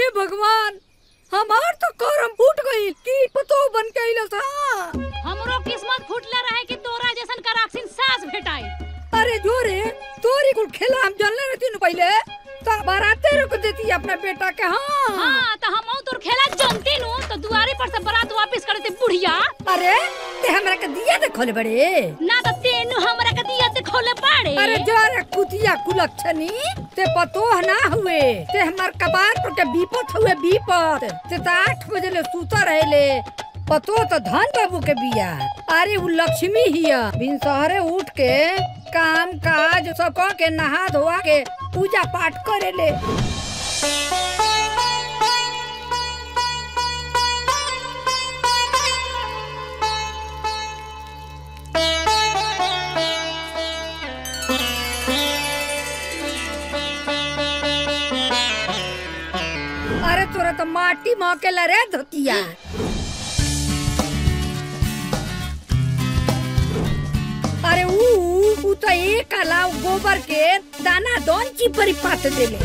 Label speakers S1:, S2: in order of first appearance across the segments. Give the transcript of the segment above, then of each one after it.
S1: हे भगवान हमार तो करम फूट गई की पतो बन के आइल था
S2: हमरो किस्मत फूटले रहे कि तोरा जैसन कराक्सिन सास भेटाई
S1: अरे जोरे तोरी कुल खेला हम जानले रहती न पहले तो बाराते रुक देती अपना बेटा के हाँ
S2: हाँ तो हम तोर खेला जानती नु तो दुआरे पर से बारात वापस करे थे बुढ़िया
S1: अरे ते हमरा के दिया दे खोले बड़े
S2: ना तो तेनु हमरा के दिया ते खोले पाड़े
S1: अरे जोरे कुतिया कुलक्षणी ते पतो ना हुए ते हमार कपार पर के बीपत हुए बीपत ते तो आठ बजे ले सूता रहेले पतो तो धन बाबू के बिया अरे वो लक्ष्मी हिया बिन सहरे उठ के काम काज सब क के नहा धोआ के पूजा पाठ करेले अरे तोरा तो माटी महकेला रे धोतिया अरे ऊ ऊ तो एक अलाव गोबर के दाना दोन चिपरी पात देले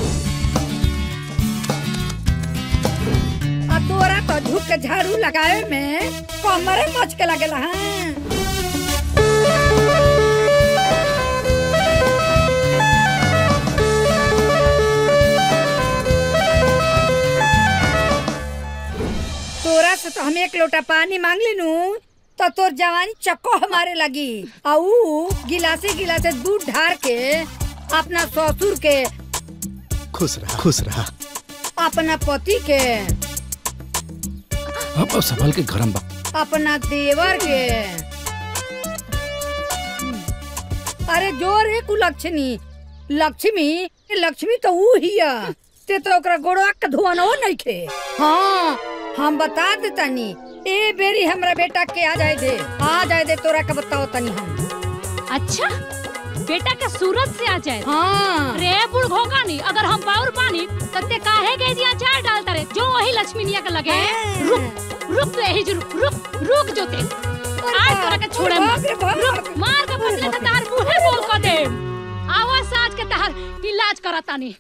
S1: आ तोरा तो झुक के झाड़ू लगावे में कमरे मच के लगेला हाँ तोरा से तो हम एक लोटा पानी मांग लेनू तो तोर जवानी चक्को हमारे लगी आऊ गिलासे गिलासे दूध ढार के अपना ससुर के
S3: खुश रहा खुश रहा
S1: अपना पति के
S4: अब अब संभल के गरम बा
S1: अपना देवर के अरे जोर है कुलक्षणी लक्ष्मी लक्ष्मी तो ऊ हिया ते तो ओकरा गोड़वा के धुआनो नहीं खे हाँ हम बता दे तनी ए बेरी हमरा बेटा के आ जाए दे आ जाए दे तोरा के बताओ तनी हम
S2: अच्छा बेटा के सूरत से आ जाए
S1: हाँ
S2: रे बुढ़ घोगानी अगर हम पाउर पानी तो ते काहे गए जी अचार डालता रे जो वही लक्ष्मीनिया के लगे रुक रुक तो यही जो रुक रुक रुक जो ते आज तोरा के छोड़े
S1: अरे बाप रे बाप।
S2: रुक मार के फसले तो तार मुंहे बोल को दे आवाज साज के तार इलाज करतानी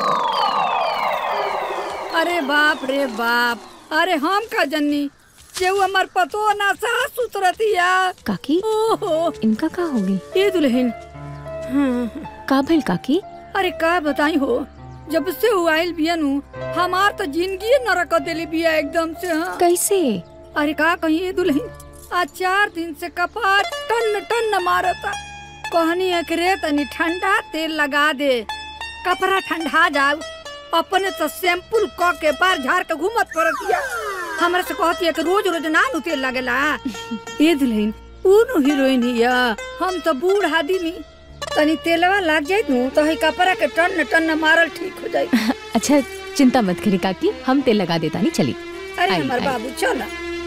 S1: अरे बाप रे बाप अरे हम का जन्नी जेऊ हमार पतो ना सास सुतरतिया
S5: काकी
S1: ओहो
S5: इनका का होगी
S1: ये दुल्हन हाँ
S5: का भइल काकी
S1: अरे का बताई हो जब से वो आइल बिया नु हमार तो जिंदगी नरक देली बिया एकदम से हाँ
S5: कैसे
S1: अरे का कही ये दुल्हन आज चार दिन से कपार टन टन मारता कहनी है कि रे तनी ठंडा तेल लगा दे कपड़ा ठंडा जाओ अपने तो सैंपल क के बार झाड़ के घूमत पड़तिया हमरा से कहती है कि रोज रोज ना नु तेल लगेला ये दुल्हन ऊ हीरोइन हिया हम तो बूढ़ आदमी तनी तेलवा लग जाए नु तो ही कपड़ा के टन टन मारल ठीक हो जाए
S5: अच्छा चिंता मत करी काकी हम तेल लगा देता नहीं चली
S1: अरे
S5: आई,
S1: हमार
S5: आई।
S1: बाबू चला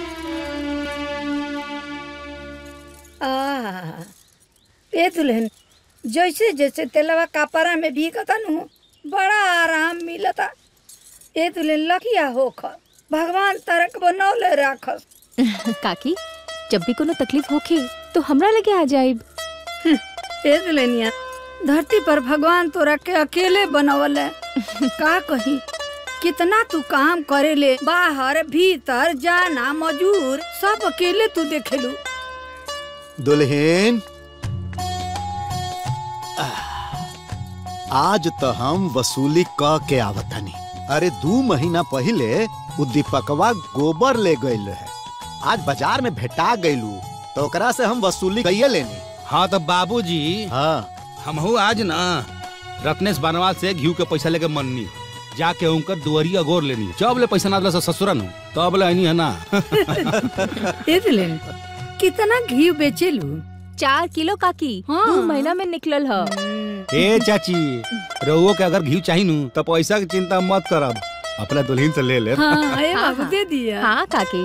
S1: आ ए दुल्हन जैसे जैसे तेलवा कपड़ा में भीगता नु बड़ा आराम मिलता ए दुल्हन लकिया होख भगवान तरक बनौले राखस
S5: काकी जब भी कोनो तकलीफ होखे तो हमरा लगे आ जाइब
S1: ए दुल्हनिया धरती पर भगवान तोरा के अकेले बनवले का कही कितना तू काम करेले बाहर भीतर जाना मजूर सब अकेले तू देखेलू
S3: दुल्हन आज तो हम वसूली क के आवतनी अरे दू महीना पहले उ दीपकवा गोबर ले गइल रहे आज बाजार में भेटा गइलू तो ओकरा से हम वसूली कइये लेनी
S4: हाँ तो बाबूजी
S3: हाँ
S4: हमहू आज ना रत्नेश बनवाल से घी के पैसा लेके मननी जाके उनकर दुआरिया गोर लेनी जब ले पैसा ना दिला ससुरन हूँ तब ले आईनी है ना
S1: ए दुल्हन कितना घी बेचेलू
S5: चार किलो काकी
S1: हाँ।
S5: दो महीना में निकलल ह
S4: ए चाची रहुओ के अगर घी चाहिए नू तो पैसा की चिंता मत करब अपना दुल्हन से ले ले
S1: हाँ ए
S5: हाँ,
S1: बाबू
S5: हाँ।
S1: दे दिया
S5: हाँ काकी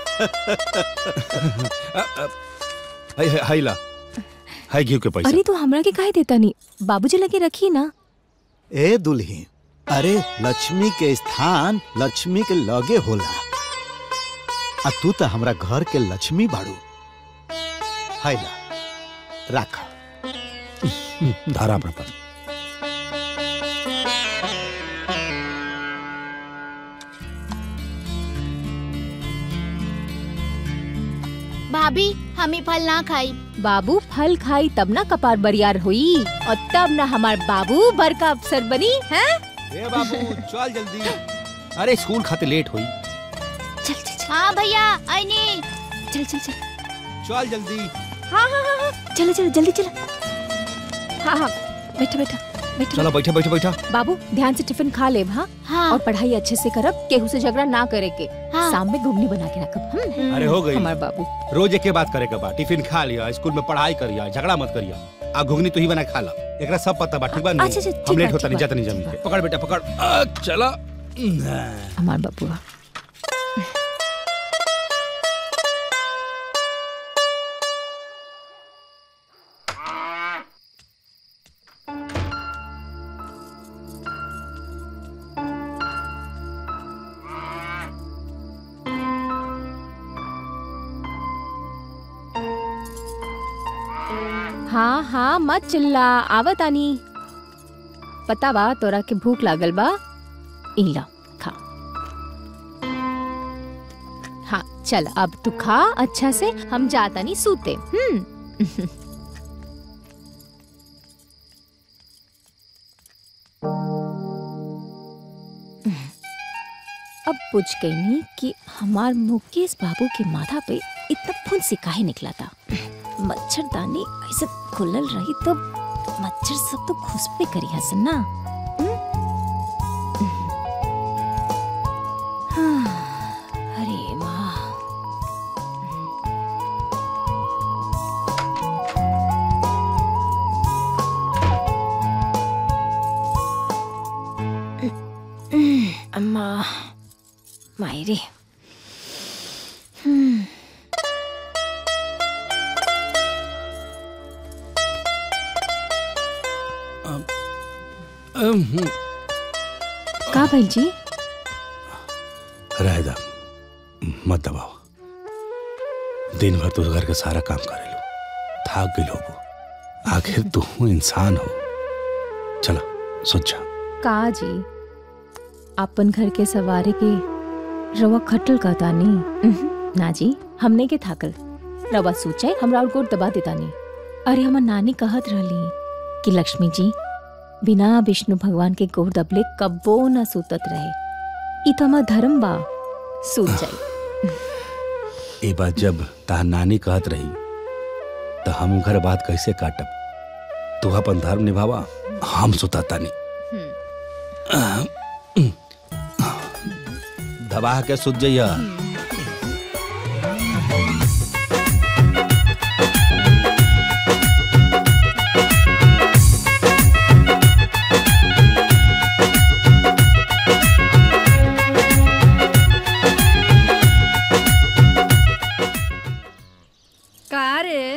S4: हाय हाय हाय ला हाय घी के पैसा
S5: अरे तू हमरा के काहे देता नहीं बाबूजी लगे रखी ना
S3: ए दुल्हन अरे लक्ष्मी के स्थान लक्ष्मी के लगे होला आ तू तो हमरा घर के लक्ष्मी बाड़ू हाय ला राख
S4: धारा अपना पास
S6: भाभी हम ही फल ना खाई
S5: बाबू फल खाई तब ना कपार बरियार हुई और तब ना हमार बाबू बड़का अफसर बनी है
S4: ए बाबू चल जल्दी अरे स्कूल खाते लेट हुई
S5: चल चल चल
S6: हाँ भैया आईनी
S5: चल चल चल
S4: चल जल्दी
S5: हाँ हाँ हाँ हाँ चलो चलो जल्दी चलो हाँ हाँ बैठा बैठा बैठा
S4: चलो बैठा बैठा बैठा
S5: बाबू ध्यान से टिफिन खा ले हाँ
S6: हाँ
S5: और पढ़ाई अच्छे से करब केहू से झगड़ा ना करे के
S6: हाँ।
S5: शाम में घुगनी बना के रखब हम
S4: अरे हो गई
S5: हमार बाबू
S4: रोज एक बात करे के बा टिफिन खा लिया स्कूल में पढ़ाई करिया झगड़ा मत करिया आ घुगनी तू ही बना खा ला एकरा सब पता बा ठीक बा
S5: अच्छा, अच्छा, ठीक
S4: हम लेट
S5: बा,
S4: होता
S5: ठीक
S4: नहीं जाता नहीं
S5: बा,
S4: जमीन
S5: ठीक
S4: के पकड़ बेटा पकड़ आ, चला
S5: हमार बाबू हाँ हाँ मत चिल्ला आवत आनी पता बा तोरा के भूख लागल बा इला खा हाँ चल अब तू खा अच्छा से हम जाता नहीं सूते हम्म अब पूछ गई नी कि हमार मुकेश बाबू के माथा पे इतना फुंसी काहे निकला था मच्छरदानी ऐसे खुलल रही तो मच्छर सब तो घुसपे करी हसन ना हम्म? हाँ, अरे माँ अम्मा मायरे हम्म
S4: हम्म,
S5: का भाई जी
S4: रह दा मत दबाओ दिन भर तो घर का सारा काम करे लो थाक गई लोगो आखिर तू इंसान हो चला सोच जा
S5: का जी अपन घर के सवारी के रवा खटल का तानी उहुं, ना जी हमने के थाकल रवा सोचे हमरा और गोट दबा देतानी अरे हमर नानी कहत रहली कि लक्ष्मी जी बिना विष्णु भगवान के गोर दबले कब्बो न सुतत रहे ई तो हमार धर्म बा सूत जाई
S4: ये बात जब तार नानी कहत रही तो हम घर बात कैसे काटब तू अपन धर्म निभावा हम सुताता नहीं दबा के सुत जइया
S1: का रे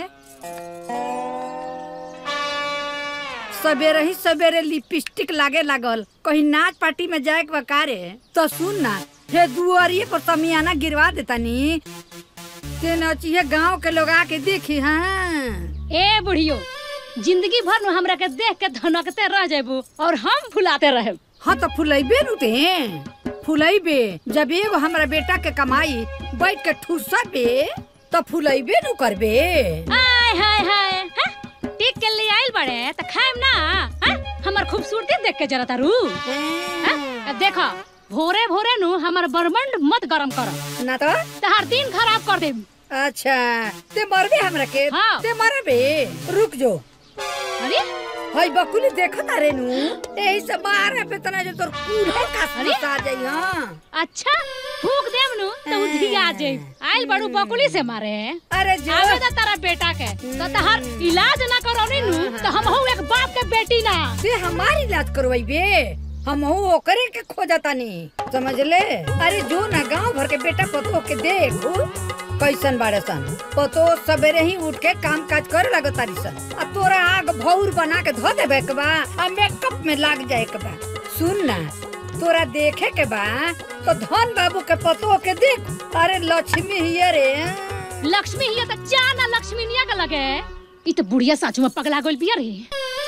S1: सवेरे ही सवेरे लिपस्टिक लागे लागल कहीं नाच पार्टी में जाए के बा का रे तो सुन ना हे दुआरिये पर समियाना गिरवा देतानी ते नचिए गांव के लोग आके देखी हाँ
S2: ए बुढ़ियो जिंदगी भर में हमरा के देख के धनकते रह जेबू और हम भुलाते रहे
S1: हाँ तो फुलैबे नु ते फुलैबे जब एगो हमरा बेटा के कमाई बैठ के ठूसा पे तो फुलैबे नु करबे
S2: आय हाय हाय हैं? टिक के लिए आइल बड़े त खाएम ना हैं? हमर खूबसूरती देख के जरा तारू हैं? देखो भोरे भोरे नु हमर बरमंड मत गरम कर
S1: ना तो
S2: तहार दिन खराब कर देम
S1: अच्छा ते मरबे हमरा के
S2: हाँ।
S1: ते मरबे रुक जो
S2: अरे
S1: हई बकुली देखो तारे नु यही से मारे पे तना जो तोर कूढ़े का
S2: अरे?
S1: आ जाई हां
S2: अच्छा फूक देम नु तो उधिया जाई आइल बड़ू बकुली से मारे
S1: अरे जो
S2: आवे दा तारा बेटा के तो तहार इलाज ना करौनी नु तो हम हूँ एक बाप के बेटी ना
S1: ते हमारी इलाज करवाइबे हम ओकरे के खोजतानी समझ ले अरे जो ना गांव भर के बेटा पतो के देख कैसन बाड़े सन पतो सवेरे ही उठ के काम काज करे लगो तारी सन आ तोरा आग भौर बना के धो देबे के बा आ मेकअप में लाग जाए के बा सुन ना तोरा देखे के बा तो धन बाबू के पतो के देख अरे लक्ष्मी हिये रे
S2: लक्ष्मी हिया त जाना लक्ष्मी निया के लगे ई तो बुढ़िया साचू में पगला गइल बिया रे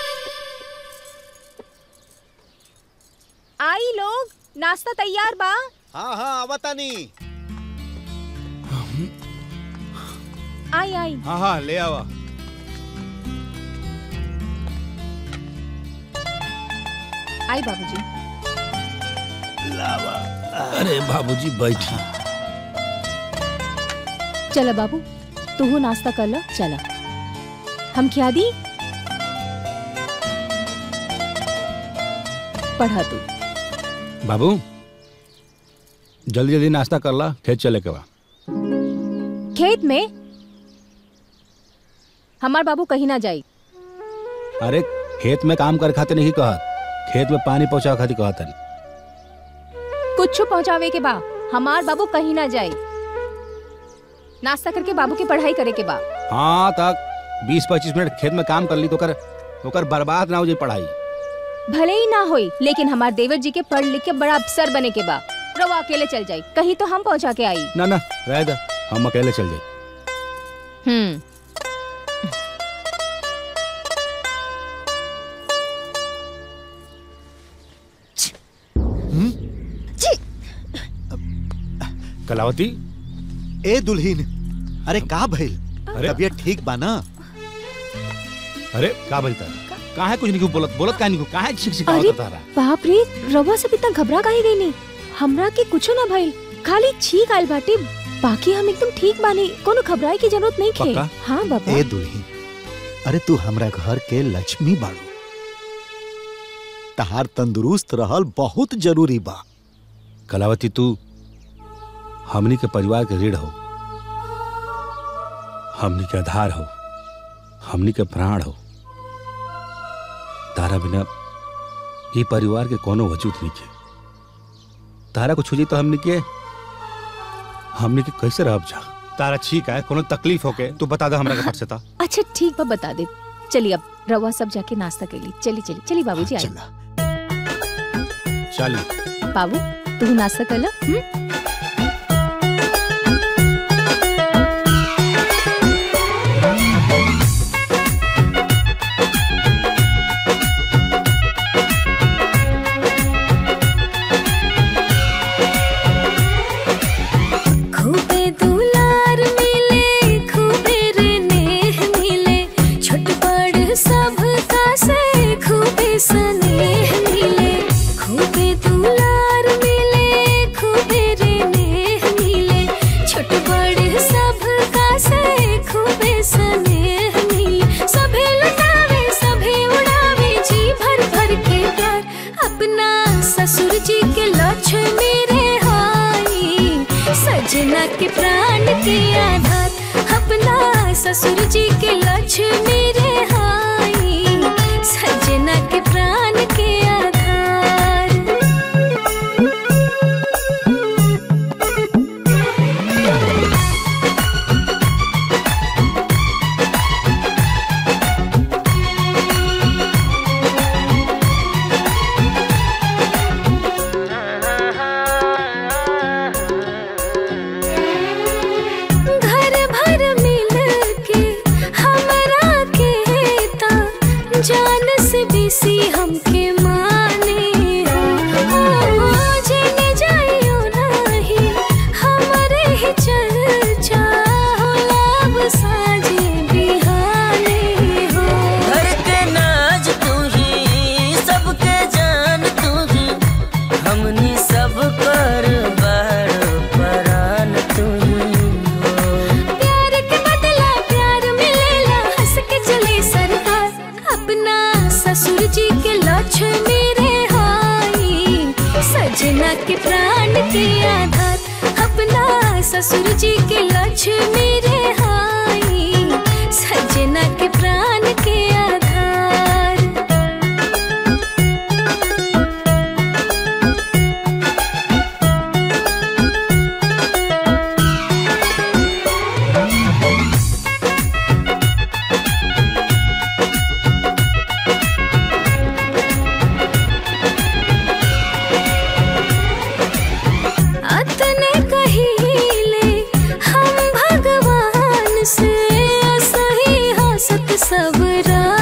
S5: आई लोग नाश्ता तैयार बा
S3: हाँ हाँ आवतानी
S5: आई आई
S4: हाँ हाँ ले आवा
S5: आई बाबूजी
S4: अरे बाबूजी बैठी
S5: चला बाबू तू नाश्ता कर लो चला हम क्या दी पढ़ा तू
S4: बाबू जल्दी जल्दी नाश्ता कर ला खेत चले के बा
S5: खेत में हमार बाबू कहीं ना जाई
S4: अरे खेत में काम करे खातिर नहीं कहत खेत में पानी पहुंचावे खातिर कहत है
S5: कुछ पहुंचावे के बा हमार बाबू कहीं ना जाए नाश्ता करके बाबू की पढ़ाई करे के बा
S4: हाँ तक बीस पच्चीस मिनट खेत में काम कर ली तो कर तो कर बर्बाद ना हो जाए पढ़ाई
S5: भले ही ना होई लेकिन हमार देवर जी के पढ़ लिख के बड़ा अफसर बने के बा रवा अकेले चल जाई कहीं तो हम पहुंचा के आई
S4: ना ना रह दे हम अकेले चल जाए
S5: हम्म
S4: कलावती
S3: ए दुल्हीन अरे का भइल
S4: अरे
S3: तबीयत ठीक बा ना
S4: अरे का बोलता कहाँ है कुछ नहीं क्यों बोलत बोलत का नहीं कहाँ है छिक छिका
S5: अरे
S4: होता तारा
S5: बाप रे रवा सब इतना घबरा काहे गई नहीं हमरा के कुछो ना भइल खाली छींक आइल बाटे बाकी हम एकदम ठीक बानी कोनो घबराए की जरूरत नहीं खे
S4: पक्का?
S5: हाँ बाबा
S3: ए दुल्हीन अरे तू हमरा घर के लक्ष्मी बाड़ू तहार तंदुरुस्त रहल बहुत जरूरी बा
S4: कलावती तू हमनी के परिवार के रीढ़ हो हमनी के आधार हो हमनी के प्राण हो तारा बिना ये परिवार के कोनो वजूद नहीं के तारा कुछ हो जाई तो हमनी के हमनी के कैसे रह जा तारा ठीक है कोनो तकलीफ होके तू बता दे हमरा के फट से ता
S5: अच्छा ठीक बा बता दे चलिए अब रवा सब जाके नाश्ता कर ली चली चली चली बाबूजी आई
S3: चला
S4: चल
S5: बाबू तू नाश्ता कर लो हम्म?
S7: खूबे दुलार मिले खूबे रे नेह मिले छोट बड़ सब का से खूबे स्नेह मिले खूबे दुलार मिले खूबे रे नेह मिले छोट बड़ सब का से खूबे स्नेह मिले सभे लुटावे सभे उड़ावे जी भर भर के प्यार अपना ससुर जी के लक्ष्मी रे हाई सजना के प्राण के आधार अपना ससुर जी के लक्ष्मी रे हाई सजना के प्राण के आधार घर भर मिल के हमरा के ता जान से बेसी हमके माने हो जेने जाइयो नाही हमरे ही चर्चा होला अब साँझे बिहाने हो
S8: घर के नाज तू ही सबके जान तू ही हमनी सब कर बार परान तू ही हो
S7: प्यार के बदला प्यार मिलेला हंस के चले सरकार अपना ससुर जी के लक्ष्मी रे हाई सजना के प्राण के आधार अपना ससुर जी के लक्ष्मी रे हाई सजना के प्राण के आधार अतने कहिले हम भगवान से सही हसत सब रा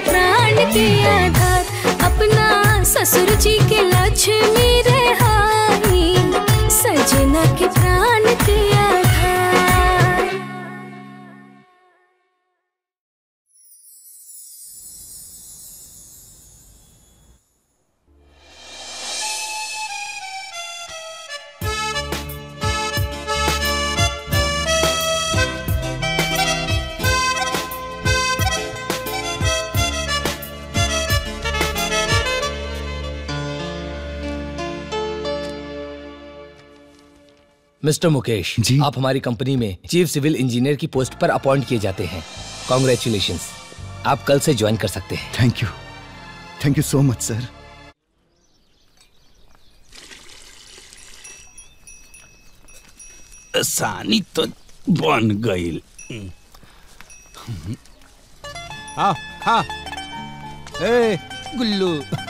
S7: प्राण के आधार अपना ससुर जी के लक्ष्मी रहाई सजना के प्राण के आधार
S9: मिस्टर मुकेश
S3: जी।
S9: आप हमारी कंपनी में चीफ सिविल इंजीनियर की पोस्ट पर अपॉइंट किए जाते हैं कॉन्ग्रेचुलेशन आप कल से ज्वाइन कर सकते हैं
S3: thank you thank you so much sir
S4: सानी तो बन गईल हाँ हाँ ए गुल्लू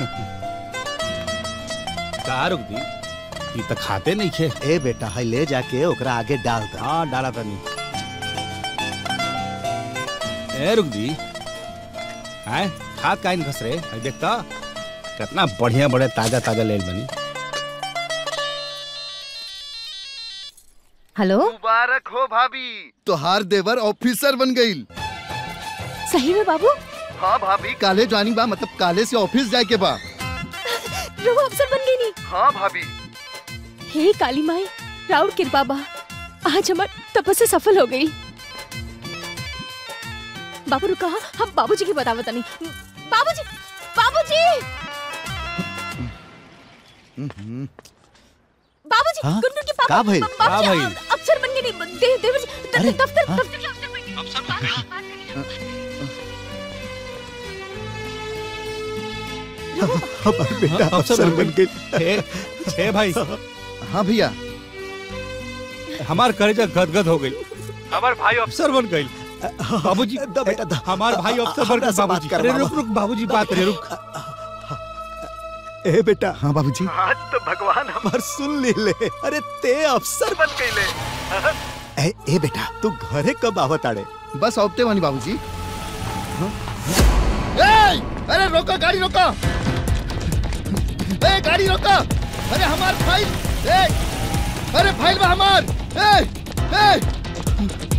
S4: कहा रुक दी ये तो खाते नहीं खे
S3: ए बेटा है ले जाके ओकरा आगे डाल दे
S4: हाँ डाला था नहीं ए रुक दी हैं खाद का घस रे है देखता कितना बढ़िया बड़े ताजा ताजा लेल बनी
S5: हेलो
S10: मुबारक हो भाभी तोहार देवर ऑफिसर बन गई
S5: सही में बाबू
S10: हाँ भाभी काले ज्वाइनिंग बा मतलब काले से ऑफिस जाए के बा
S5: रोहू अफसर बन गई नी
S10: हाँ भाभी
S5: हे काली माई राउर कृपा बा आज हमार तपस्या सफल हो गई बाबू रुका हाँ, हम बाबूजी की बतावत नहीं बाबूजी बाबूजी बाबूजी
S3: हाँ?
S5: गुड्डू की पापा
S3: का भइल?
S5: बाबूजी,
S4: का भइल?
S5: अ- अफसर बन गई नी दे देवर जी द-
S3: अरे,
S5: दफ्तर
S3: हाँ?
S5: दफ्तर के अफसर बन गई अफसर बन
S3: हमार बेटा अफसर बन गई
S4: छे छे भाई
S10: हाँ भैया
S4: हमार कलेजा गदगद हो गई हमार भाई अफसर बन गई बाबूजी
S3: दा बेटा, दा।
S4: हमार भाई अफसर बन
S3: हमरा
S4: गए
S3: से बात
S4: बाबूजी
S3: कर,
S4: अरे
S3: बाबा।
S4: रुक रुक बाबूजी बात रे रुक
S3: ए बेटा
S10: हाँ बाबूजी
S3: आज तो भगवान हमार सुन ले ले अरे ते अफसर बन गईले ए ए बेटा तू घरे कब आवत आड़े
S10: बस औपते वानी बाबूजी हाँ? ए, अरे रोको गाड़ी रोको ए गाड़ी रोको अरे हमार फाइल ए अरे फाइल बा हमार ए ए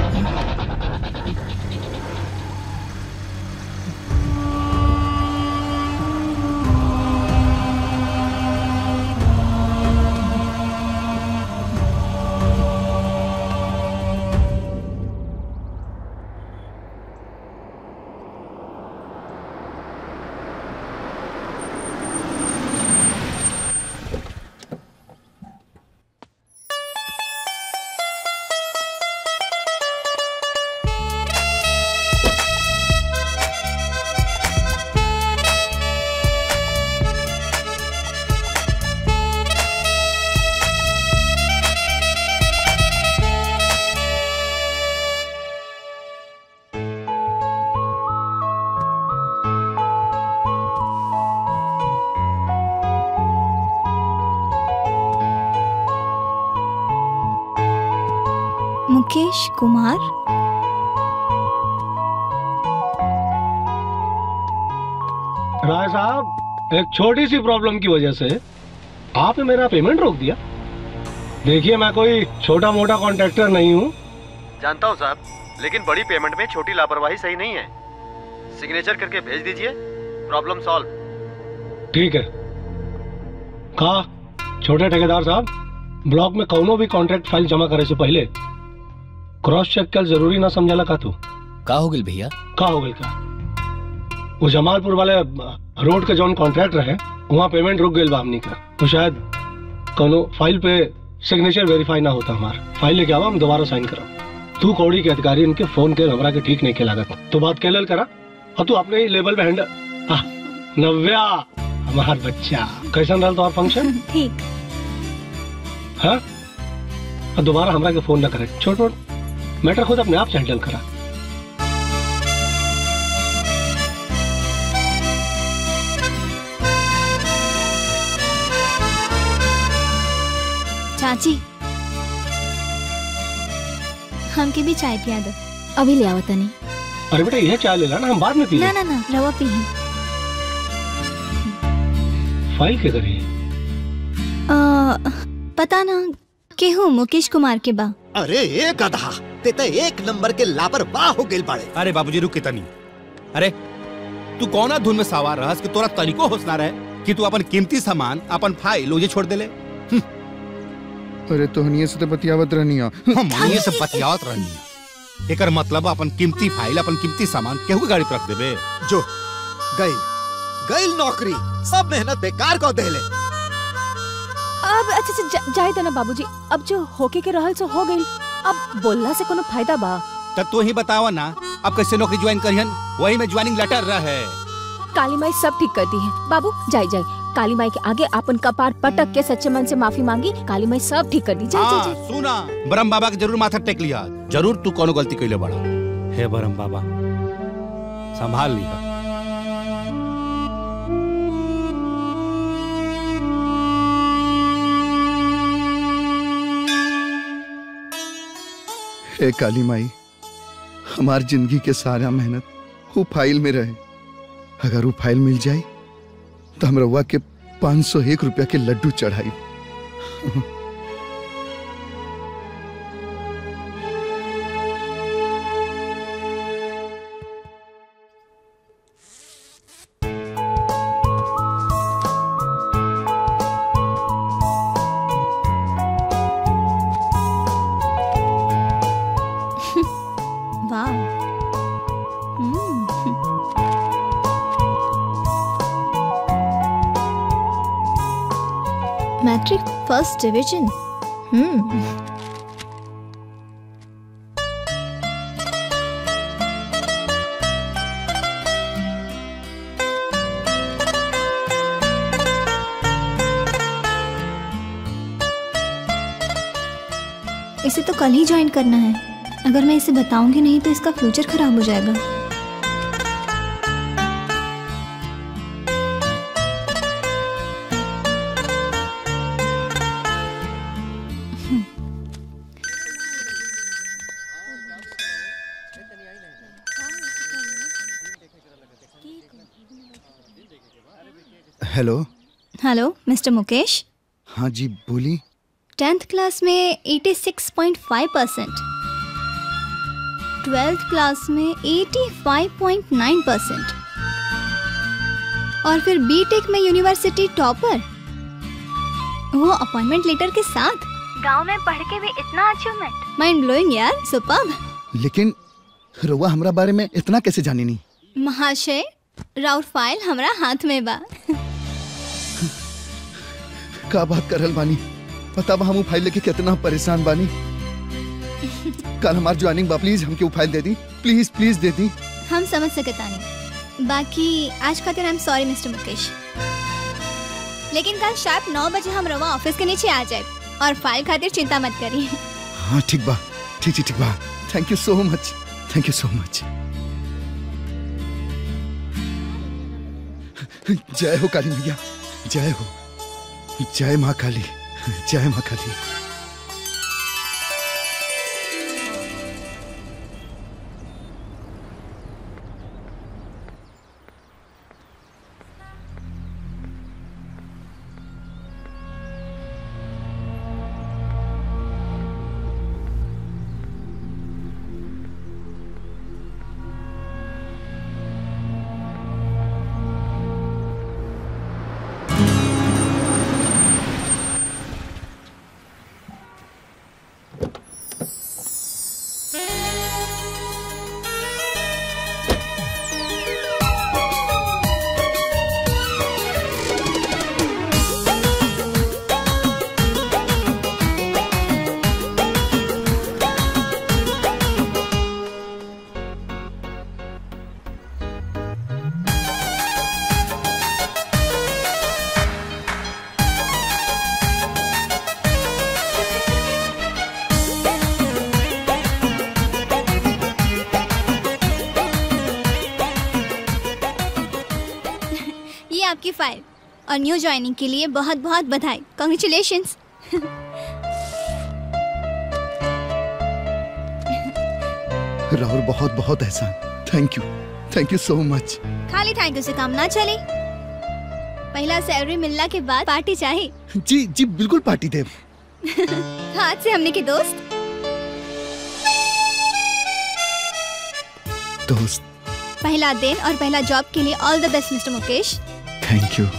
S6: मुकेश कुमार
S11: राय साहब एक छोटी सी प्रॉब्लम की वजह से आपने मेरा पेमेंट रोक दिया देखिए मैं कोई छोटा मोटा कॉन्ट्रैक्टर नहीं हूँ
S12: जानता हूँ साहब लेकिन बड़ी पेमेंट में छोटी लापरवाही सही नहीं है सिग्नेचर करके भेज दीजिए प्रॉब्लम सॉल्व
S11: ठीक है कहा छोटे ठेकेदार साहब ब्लॉक में कौनो भी कॉन्ट्रैक्ट फाइल जमा करे से पहले क्रॉस चेक कल जरूरी ना समझला का तू
S9: का हो गई भैया
S11: का हो गई का वो जमालपुर वाले रोड के जौन कॉन्ट्रैक्ट रहे वहाँ पेमेंट रुक गई बा हमनी का तो शायद कोनो फाइल पे सिग्नेचर वेरीफाई ना होता हमार फाइल लेके आवा हम दोबारा साइन करब तू कौड़ी के अधिकारी इनके फोन के हमरा के ठीक नहीं के लागत तो बात कैलल करा और तू अपने ही लेवल पे हैंडल आह, नव्या हमार बच्चा कैसन रहल तुम्हार फंक्शन
S6: ठीक
S11: हाँ और दोबारा हमरा के फोन ना करे छोट मोट मैटर खुद अपने आप से हैंडल करा
S6: चाची हमके भी चाय पिया दो अभी ले आओ तनी
S11: अरे बेटा यह चाय ले ला ना हम बाद में पी
S6: ना
S11: लेंगे।
S6: ना ना रवा पी ही।
S11: फाइल के करिए
S6: आ, पता ना केहू मुकेश कुमार के बा
S3: अरे एक गधा ते तो एक नंबर के लापरवाह हो गेल बाड़े
S4: अरे बाबूजी रुक के तनी अरे तू कौना धुन में सवार रहस कि तोरा तनिको होश ना रहे कि तू अपन कीमती सामान अपन फाइल ओजे छोड़ देले
S10: अरे तोहनिए से तो बतियावत रहनी हो
S4: हम ये सब बतियावत रहनी है एकर मतलब अपन कीमती फाइल अपन कीमती सामान केहू के गाड़ी पे रख देबे
S3: जो गई गई नौकरी सब मेहनत बेकार को देले
S5: अब अच्छा अच्छा जा- जाए देना बाबूजी अब जो होके के रहल सो हो गई अब बोलना से कोनो फायदा बा
S4: तब तू ही बतावा ना अब कैसे नौकरी ज्वाइन करिहन वही में ज्वाइनिंग लेटर रहे
S5: काली माई सब ठीक कर दी है बाबू जाए जाए काली माई के आगे अपन कपार पटक के सच्चे मन से माफी मांगी काली माई सब ठीक कर दी जाए जाए,
S4: हाँ
S5: जाए
S4: सुना ब्रह्म बाबा के जरूर माथा टेक लिया जरूर तू कोनो गलती कैले बड़ा हे ब्रह्म बाबा संभाल लिया
S10: हे काली माई हमार जिंदगी के सारा मेहनत वो फाइल में रहे अगर वो फाइल मिल जाए तो हम रउआ के पाँच सौ एक रुपया के लड्डू चढ़ाई
S6: वाह hmm, matric first division hmm इसे तो कल ही ज्वाइन करना है अगर मैं इसे बताऊंगी नहीं तो इसका फ्यूचर खराब हो जाएगा
S10: हेलो
S6: हेलो मिस्टर मुकेश
S10: हाँ जी बोली
S6: टेंथ क्लास में 86.5 परसेंट ट्वेल्थ क्लास में 85.9 परसेंट और फिर बीटेक में यूनिवर्सिटी टॉपर वो अपॉइंटमेंट लेटर के साथ गांव में पढ़ के भी इतना अचीवमेंट माइंड ब्लोइंग यार सुपर
S10: लेकिन रउआ हमरा बारे में इतना कैसे जानी नहीं
S6: महाशय राउर फाइल हमरा हाथ में बा
S10: का बात करल बानी पता बा हम वो फाइल लेके कितना परेशान बानी कल हमार ज्वाइनिंग बा प्लीज हमके वो फाइल दे दी प्लीज प्लीज दे दी
S6: हम समझ सकता नहीं बाकी आज खातिर I am sorry mister Mukesh लेकिन कल शार्प नौ बजे हम रवा ऑफिस के नीचे आ जाए और फाइल खातिर चिंता मत करिए
S10: हाँ ठीक बा ठीक ठीक ठीक बा थैंक यू सो मच थैंक यू सो मच जय हो काली मैया जय हो जय माँ काली जय माँ काली
S6: ये आपकी फाइल और न्यू ज्वाइनिंग के लिए बहुत बहुत बधाई कॉन्ग्रेचुलेशन
S10: राहुल बहुत बहुत एहसान thank you thank you so much
S6: खाली थैंक यू से काम ना चले पहला सैलरी मिलना के बाद पार्टी चाहिए
S10: जी जी बिल्कुल पार्टी देव
S6: हाथ से हमने के दोस्त
S10: दोस्त
S6: पहला दिन और पहला जॉब के लिए all the best mister Mukesh
S10: thank you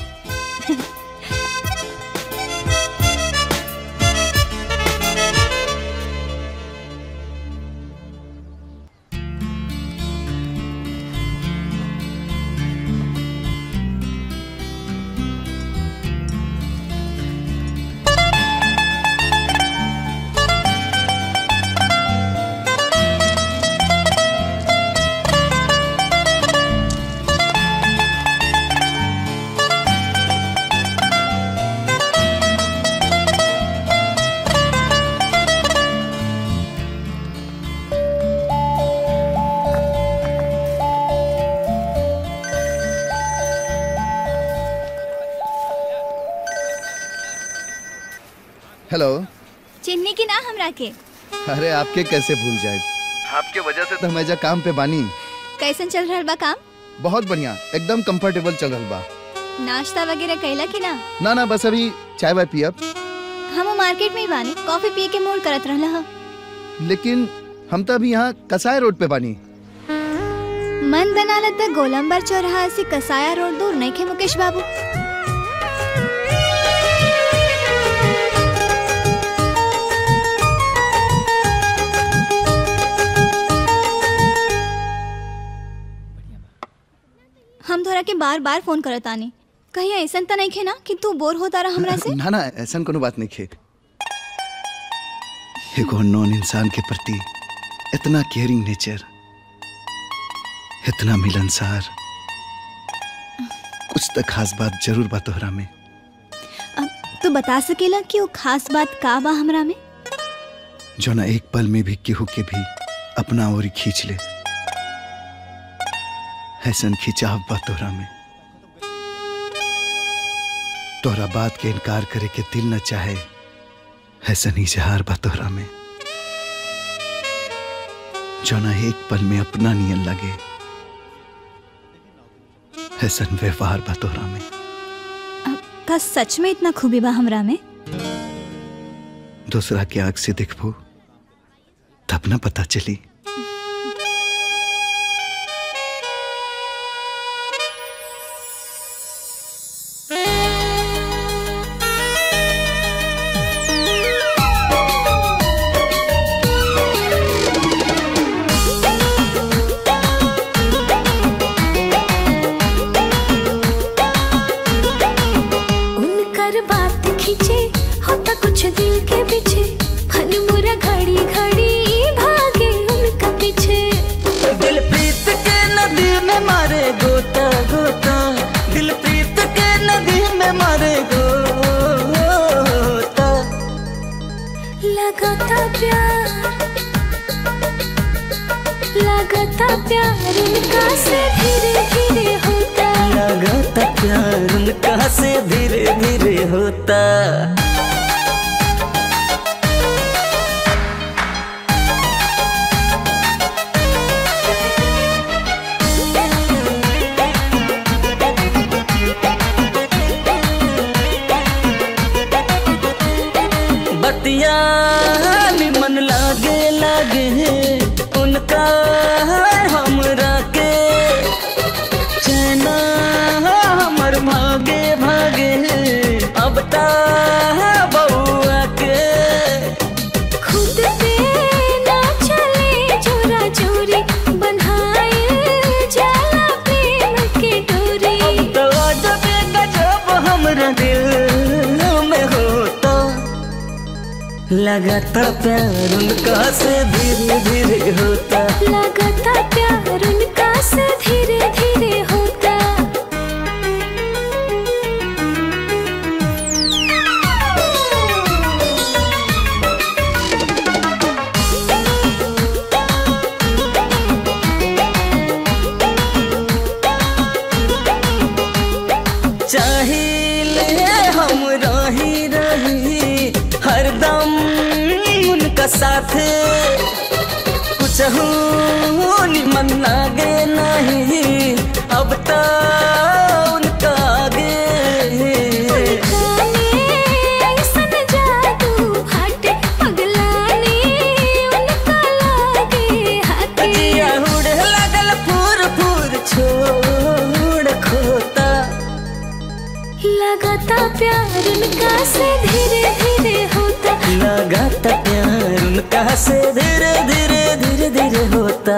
S10: hello
S6: Chinni की ना हमरा के
S10: अरे आपके कैसे भूल जाए आपके वजह से तो हम एजा काम पे बानी
S6: कैसन चल रहा बा काम
S10: बहुत बढ़िया एकदम कंफर्टेबल चल रहा बा
S6: नाश्ता वगैरह कैला की ना
S10: ना ना बस अभी चाय वाय पियब
S6: हम मार्केट में ही बानी कॉफी पिए के मूड करत रहला ह
S10: लेकिन हम तो अभी यहाँ कसाई रोड पे बानी
S6: मन बनाला त गोलंबर चौराहा से कसाया रोड दूर नहीं खे मुकेश बाबू हम तोरा के बार बार फोन करत आनी कहीं ऐसा तो नहीं खे ना कि तू बोर होता रहा हमरा से
S10: ना ना ऐसा कोनो बात नहीं खे एगो नॉन इंसान के प्रति इतना केयरिंग नेचर इतना मिलनसार कुछ तो खास बात जरूर बा तोहरा में
S6: अब तू बता सकेला कि वो खास बात का बा हमरा में
S10: जो ना एक पल में भी केहू के भी अपना ओर खींच ले ऐसन खिंचाव बा तोहरा में तोहरा बात के इनकार करे के दिल न चाहे ऐसन इजहार बा तोहरा में जो ना एक पल में अपना नियन लगे ऐसन व्यवहार बा तोहरा में
S6: का सच में इतना खूबी बा हमरा में
S10: दूसरा के आग से देखबो तब ना पता चली
S7: उनकर बात खींचे होता कुछ दिल के पीछे फन मुरा घड़ी घड़ी भागे उनका पीछे
S8: दिल प्रीत के नदी में मारे गोता गोता दिल प्रीत के नदी में मारे गोता
S7: लगाता प्यार लगाता प्यार उनका से धीरे धीरे होता
S8: लगाता प्यार उनका से धीरे धीरे होता बतिया मन लागे लागे उनका हमरा के चैना हमर भागे भागे अब ता बउआ के
S7: खुद पे ना चले चोरा चोरी बन्हाए जाला प्रेम के डोरी
S8: तो जब गजब हमरा दिल में होता लगाता प्यार उनका से धीरे धीरे होता
S7: लगाता प्यार उनका से धीरे धीरे होता
S8: चाहिए हम रही रही हरदम उनका साथ कुछ सोचहूँ निमन लागे नहीं अब तो उनका आगे
S7: ऐसन जादू हटे पगलानी उनका लागे हाथे
S8: जिया उड़े लागल फूर फूर छोड़ खोता
S7: लगाता प्यार उनका से धीरे धीरे होता
S8: लगाता प्यार उनका से धीरे धीरे धीरे धीरे होता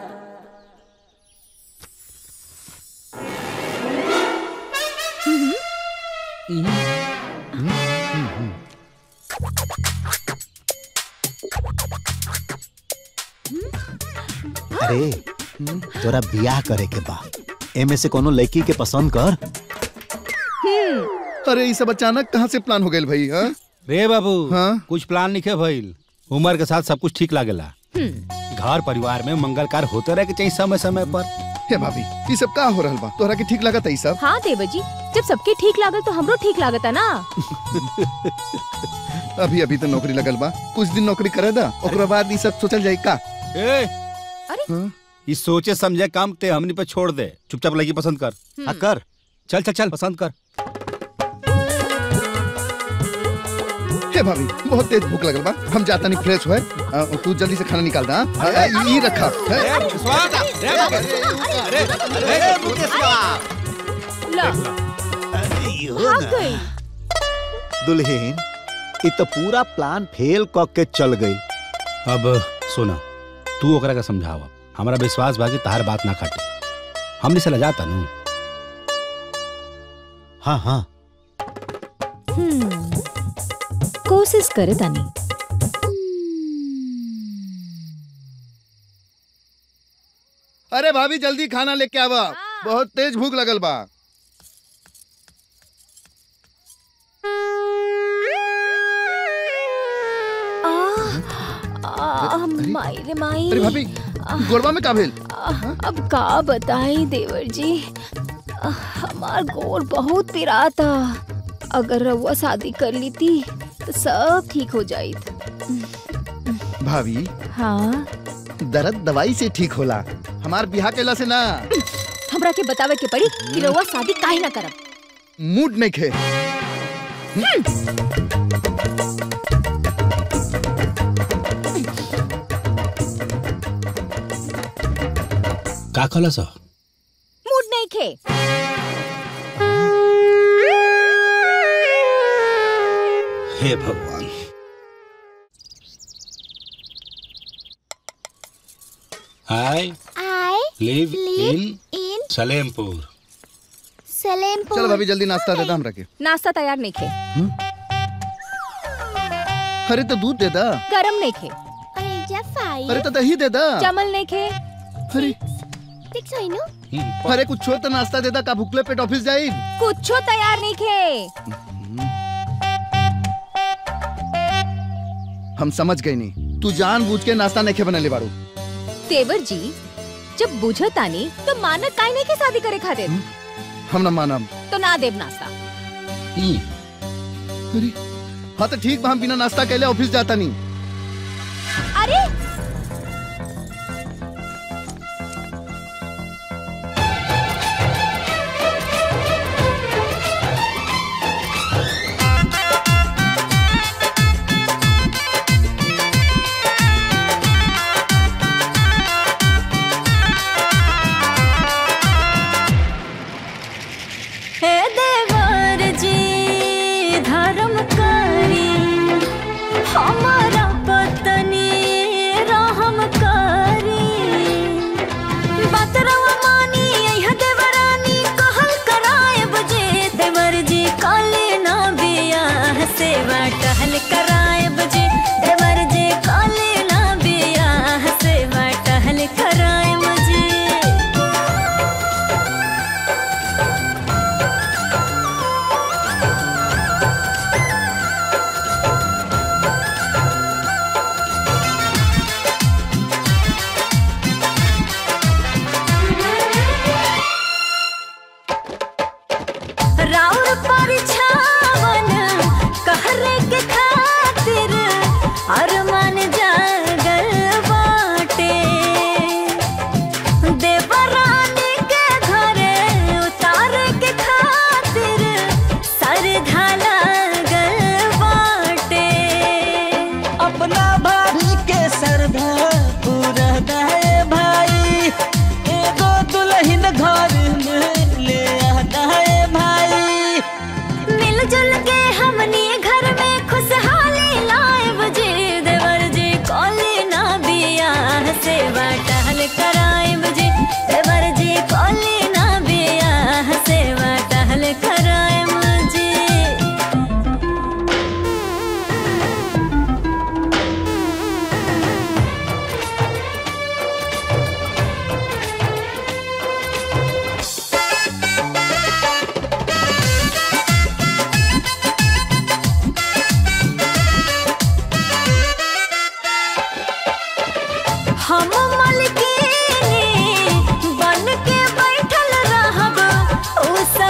S3: अरे तोरा बियाह करे के बा एमे से कोनो लड़की के पसंद कर
S10: अरे ये सब अचानक कहाँ से प्लान हो गए भाई हाँ
S4: रे बाबू कुछ प्लान नहीं भइल उम्र के साथ सब कुछ ठीक लागेला घर परिवार में मंगल कार्य होते रहे के चाहिए समय समय पर
S10: हे भाभी ये सब का हो रहल बा तोहरा के ठीक लागत है सब
S5: हाँ देवर जी जब सबके ठीक लागल तो हमरो ठीक लागत है ना
S10: अभी अभी तो नौकरी लगल बा कुछ दिन नौकरी करे दा ओकरा बाद ये सब सोचल जाई का
S4: ए
S5: अरे
S4: ये सोचे समझे काम ते हमनी पे छोड़ दे चुपचाप लड़की पसंद कर हाँ कर चल चल चल पसंद कर
S10: हे भाभी बहुत तेज भूख लगल बा हम जाता नहीं फ्रेश हुए आ, तू जल्दी से खाना निकाल दा हाँ? आ, आ, ये रखा है?
S5: भाग गई
S3: दुल्हन इ तो पूरा प्लान फेल क के चल गई
S4: अब सुना तू ओकरा का समझावा हमारा विश्वास बा कि तार बात ना काटे हमने से जाता नू
S3: हाँ हाँ
S5: हम्म, कोशिश करे तानी
S10: अरे भाभी जल्दी खाना लेके आवा बहुत तेज भूख लगल बा
S5: आ, माई रे माई
S10: अरे भाभी गोरबा में का भेल
S5: आ, अब का बताई देवर जी आ, हमार गोर बहुत पिराता अगर रउआ शादी कर ली थी तो सब ठीक हो जाई
S10: भाभी
S5: हाँ
S10: दर्द दवाई से ठीक होला हमार बिहार केला से ना
S5: हमरा के बतावे के पड़ी कि रउआ शादी काहे ना करब
S10: मूड नहीं खे
S4: का कहला सा
S5: मूड नहीं खे
S4: हे भगवान I
S6: I
S4: live
S6: live
S4: in
S6: in
S4: Salempur
S6: Salempur
S10: चलो भाभी जल्दी नाश्ता दे दा हमरा के
S5: नाश्ता तैयार नहीं खे
S10: अरे तो दूध दे दा
S5: गरम नहीं खे
S6: अरे जफाई
S10: अरे तो दही दे दा
S5: जमल नहीं खे
S10: अरे
S6: फिक्स होई नु
S10: अरे कुछ छोड़ तो नाश्ता दे दा का भूखले पेट ऑफिस जाई
S5: कुछो तैयार नहीं खे
S10: हम समझ गए नहीं तू जान बूझ के नाश्ता नहीं खे बनले बाड़ू
S5: तेवर जी जब बुझतानी तो मानक काहे नहीं के शादी करे खातिर
S10: हम ना मानब
S5: तो ना देव नाश्ता
S10: अरे हाँ तो ठीक बा हम बिना नाश्ता कैले ऑफिस जाता नहीं
S5: अरे
S7: हे देवर जी धर्म करी हमारा पत्नी रहम करी बतरवा मानी यह देवरानी कहल कराए बजे देवर जी काले ना बियाह सेवा टहल कराए बजे देवर जी काले ना बियाह सेवा टहल कराए बजे राउर परिछावन कहरे के खातिर अरमान जागल बाटे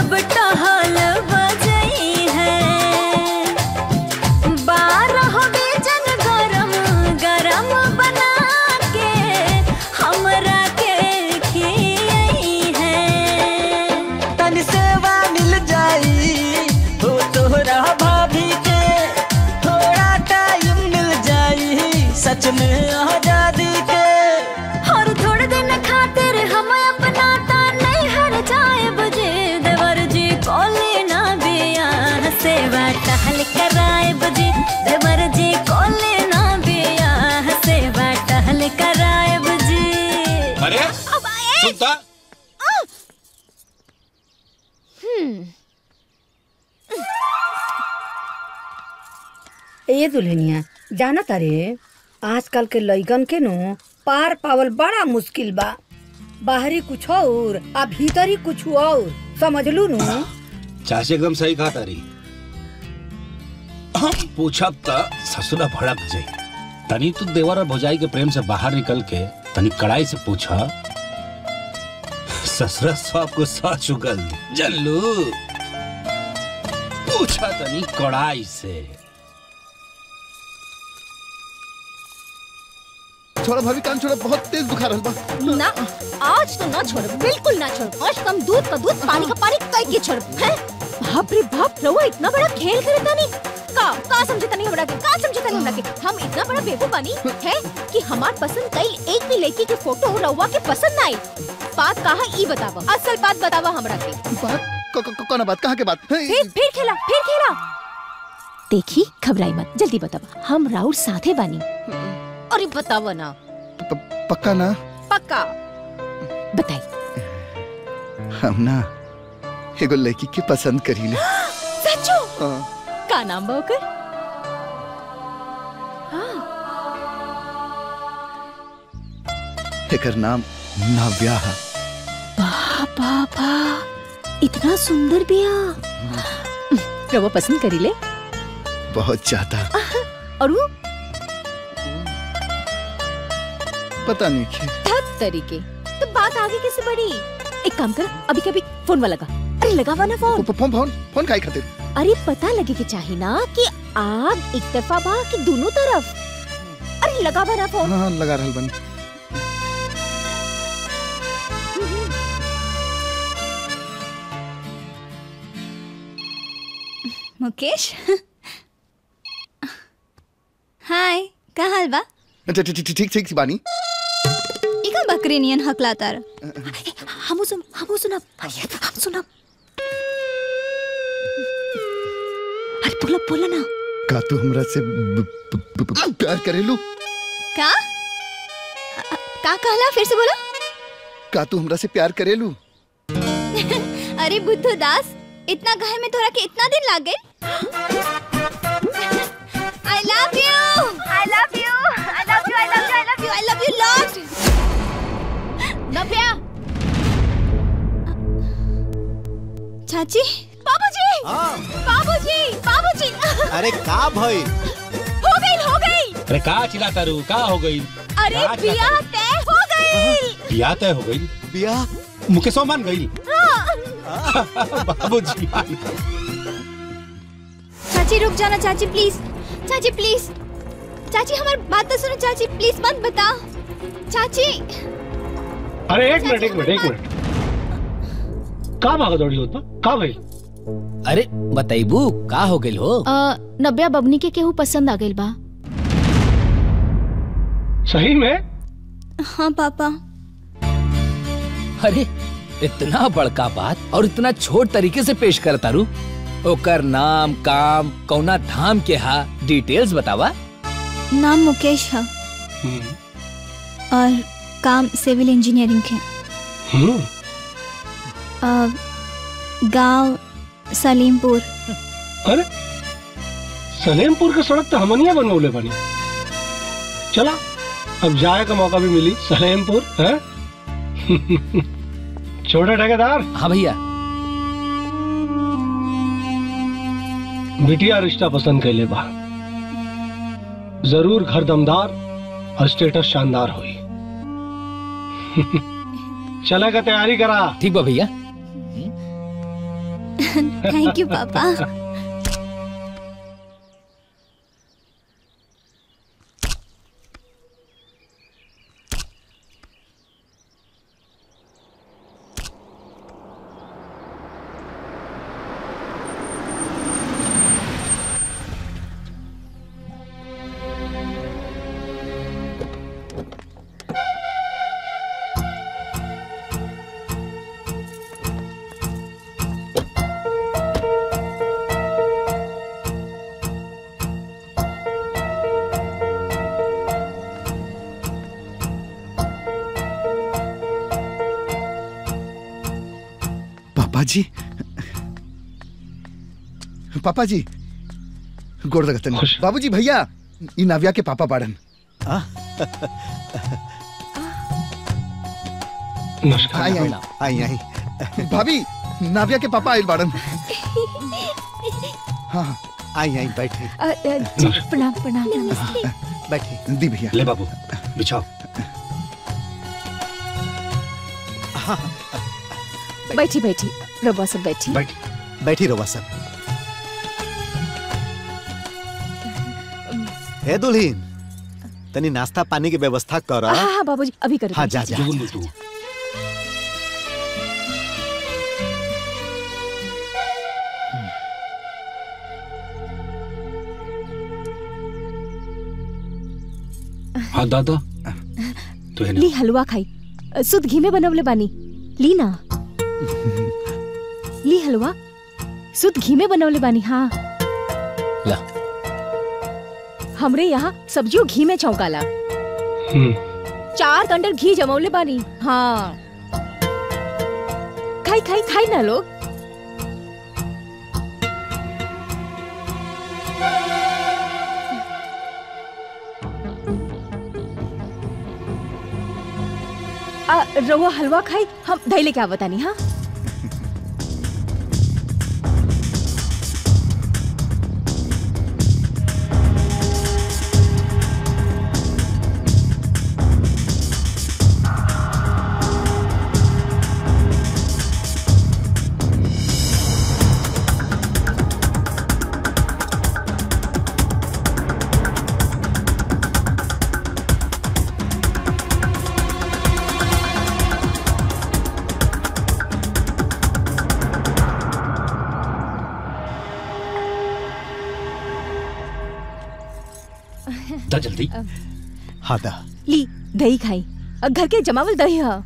S7: सब टहल बजई है बारह बेजन गरम गरम बना के हमरा के खियई है
S13: तन सेवा मिल जाई हो तोहरा भाभी के थोड़ा टाइम मिल जाई सच में आजादी के
S7: और थोड़े दिन खातिर हम अपना ता नहीं हर जाए बजे देवर जी कोले ना बिया सेवा टहल कराए बजे देवर जी कोले ना बिया सेवा टहल कराए बजे
S4: अरे सुनता
S1: ए दुल्हनिया जाना तारे आजकल के लइकन के नो पार पावल बड़ा मुश्किल बा बाहरी कुछ और आ भीतरी कुछ और समझलू नु
S4: चाची एकदम सही कहा तारी हम पूछब त ससुरा भड़क जाई तनी तू देवर और भौजाई के प्रेम से बाहर निकल के तनी कड़ाई से पूछा ससुरा सब को सह चुकल जल्लू पूछा तनी कड़ाई से
S10: छोड़ा भाभी कान छोड़ा बहुत तेज बुखार है बा
S5: ना आज तो ना छोड़ बिल्कुल ना छोड़ आज कम दूध का दूध पानी का पानी कई के छोड़ हैं बाप रे बाप रहुआ इतना बड़ा खेल करे तानी का का समझे तानी हमरा के का समझे तानी हमरा के हम इतना बड़ा बेवकूफ बानी है कि हमार पसंद कई एक भी लड़की के फोटो रहुआ के पसंद ना आई बात कहा ई बतावा असल बात बतावा हमरा के
S10: बात क- क- कौन बात कहाँ के बात
S5: फिर फिर खेला फिर खेला देखी घबराई मत जल्दी बतावा हम राउर साथे बानी अरे बतावा ना
S10: पक्का ना
S5: पक्का बताई
S10: हम ना एगो लड़की के पसंद करी ले
S5: सचो
S10: हाँ,
S5: का नाम बा ओकर
S10: एकर नाम नाव्या है
S5: बाबा बा इतना सुंदर बिया रवा पसंद करी ले
S10: बहुत ज्यादा
S5: और वो
S10: पता नहीं क्यों
S5: धत तरीके तो बात आगे कैसे बढ़ी एक काम कर अभी कभी फोन वाला लगा अरे लगावा ना फोन
S10: फोन फोन फोन काहे खातिर
S5: अरे पता लगे के चाहे ना कि आग एक तरफा बा कि दोनों तरफ अरे लगावा ना फोन
S10: हाँ हाँ लगा रहल बनी
S6: मुकेश हाय का हाल बा
S10: अच्छा ठीक ठीक ठीक ठीक बानी
S6: ई का बकरी नियन हकलाता
S5: हम सुन हम सुनब हम सुनब अरे बोला बोला ना
S10: का तू हमरा से ब- ब- ब- ब- प्यार करेलू
S6: का अ- का कहला फिर से बोलो
S10: का तू हमरा से प्यार करेलू
S6: अरे बुद्धू दास इतना गहे में तोरा के इतना दिन लाग गए I love you I love you I love you I love you I love you I love you lot Navya चाची बाबूजी बाबूजी बाबूजी
S3: अरे का भई
S6: हो गई हो गई
S4: अरे का चिल्ला तारू का हो गई
S6: अरे
S4: का चिल्ला
S6: बियाह तय हो गई
S4: तारू? बियाह तय हो गई
S3: बियाह
S4: मुकेशो मान गई
S6: हाँ।
S4: बाबूजी मान गई।
S6: चाची रुक जाना चाची प्लीज चाची प्लीज चाची हमारी बात तो सुनो चाची प्लीज मत बताओ चाची
S11: अरे एक मिनट एक मिनट एक मिनट का भागा दौड़ी होत बा का भाई
S9: अरे बताइबू का हो गइल हो
S5: नब्या बबनी के केहू पसंद आ गइल बा
S11: सही में
S6: हाँ पापा
S9: अरे इतना बड़का बात और इतना छोट तरीके से पेश कर तारू ओकर नाम काम कौना धाम के हा डिटेल्स बतावा
S6: नाम मुकेश है और काम सिविल इंजीनियरिंग के अ, गांव सलीमपुर
S11: अरे सलेमपुर के सड़क तो हमनिया बनवले बनी चला अब जाए का मौका भी मिली सलेमपुर है छोटे ठेकेदार
S9: हाँ भैया
S11: बिटिया रिश्ता पसंद कैले बा जरूर घर दमदार और स्टेटस शानदार हुई चले का तैयारी करा
S9: ठीक बा भैया
S6: थैंक यू पापा
S10: पापा जी पापा जी गोड़ लगतन बाबूजी भैया ई नाविया के पापा बाड़न
S11: नमस्कार
S10: आई आई
S3: आई आई
S10: भाभी नाविया के पापा आइल बाड़न हाँ
S3: आई आई बैठे
S5: अ, अ, जी, प्रणाम प्रणाम नमस्ते
S3: बैठे
S10: दी भैया
S4: ले बाबू बिछाओ
S5: बैठी बैठी रबा सब बैठी
S4: बैठ
S3: बैठी रहो सब हे दुल्हीन तनी नाश्ता पानी की व्यवस्था कर
S5: हाँ हाँ बाबूजी अभी करो
S3: हाँ जा जा
S4: हाँ दादा तो है ना
S5: ली हलवा खाई अ, शुद्ध घी में बनवले बानी ली ना ली हलवा शुद्ध घी में बनवले बानी हाँ
S9: ला
S5: हमरे यहाँ सब्जियों घी में चौंकाला चार कंडल घी जमौले बानी हाँ खाई खाई खाई ना लोग आ, रवा हलवा खाई हम धैले क्या बतानी हाँ
S4: दा जल्दी
S3: हाँ दा
S5: ली दही खाई अ, घर के जमावल दही है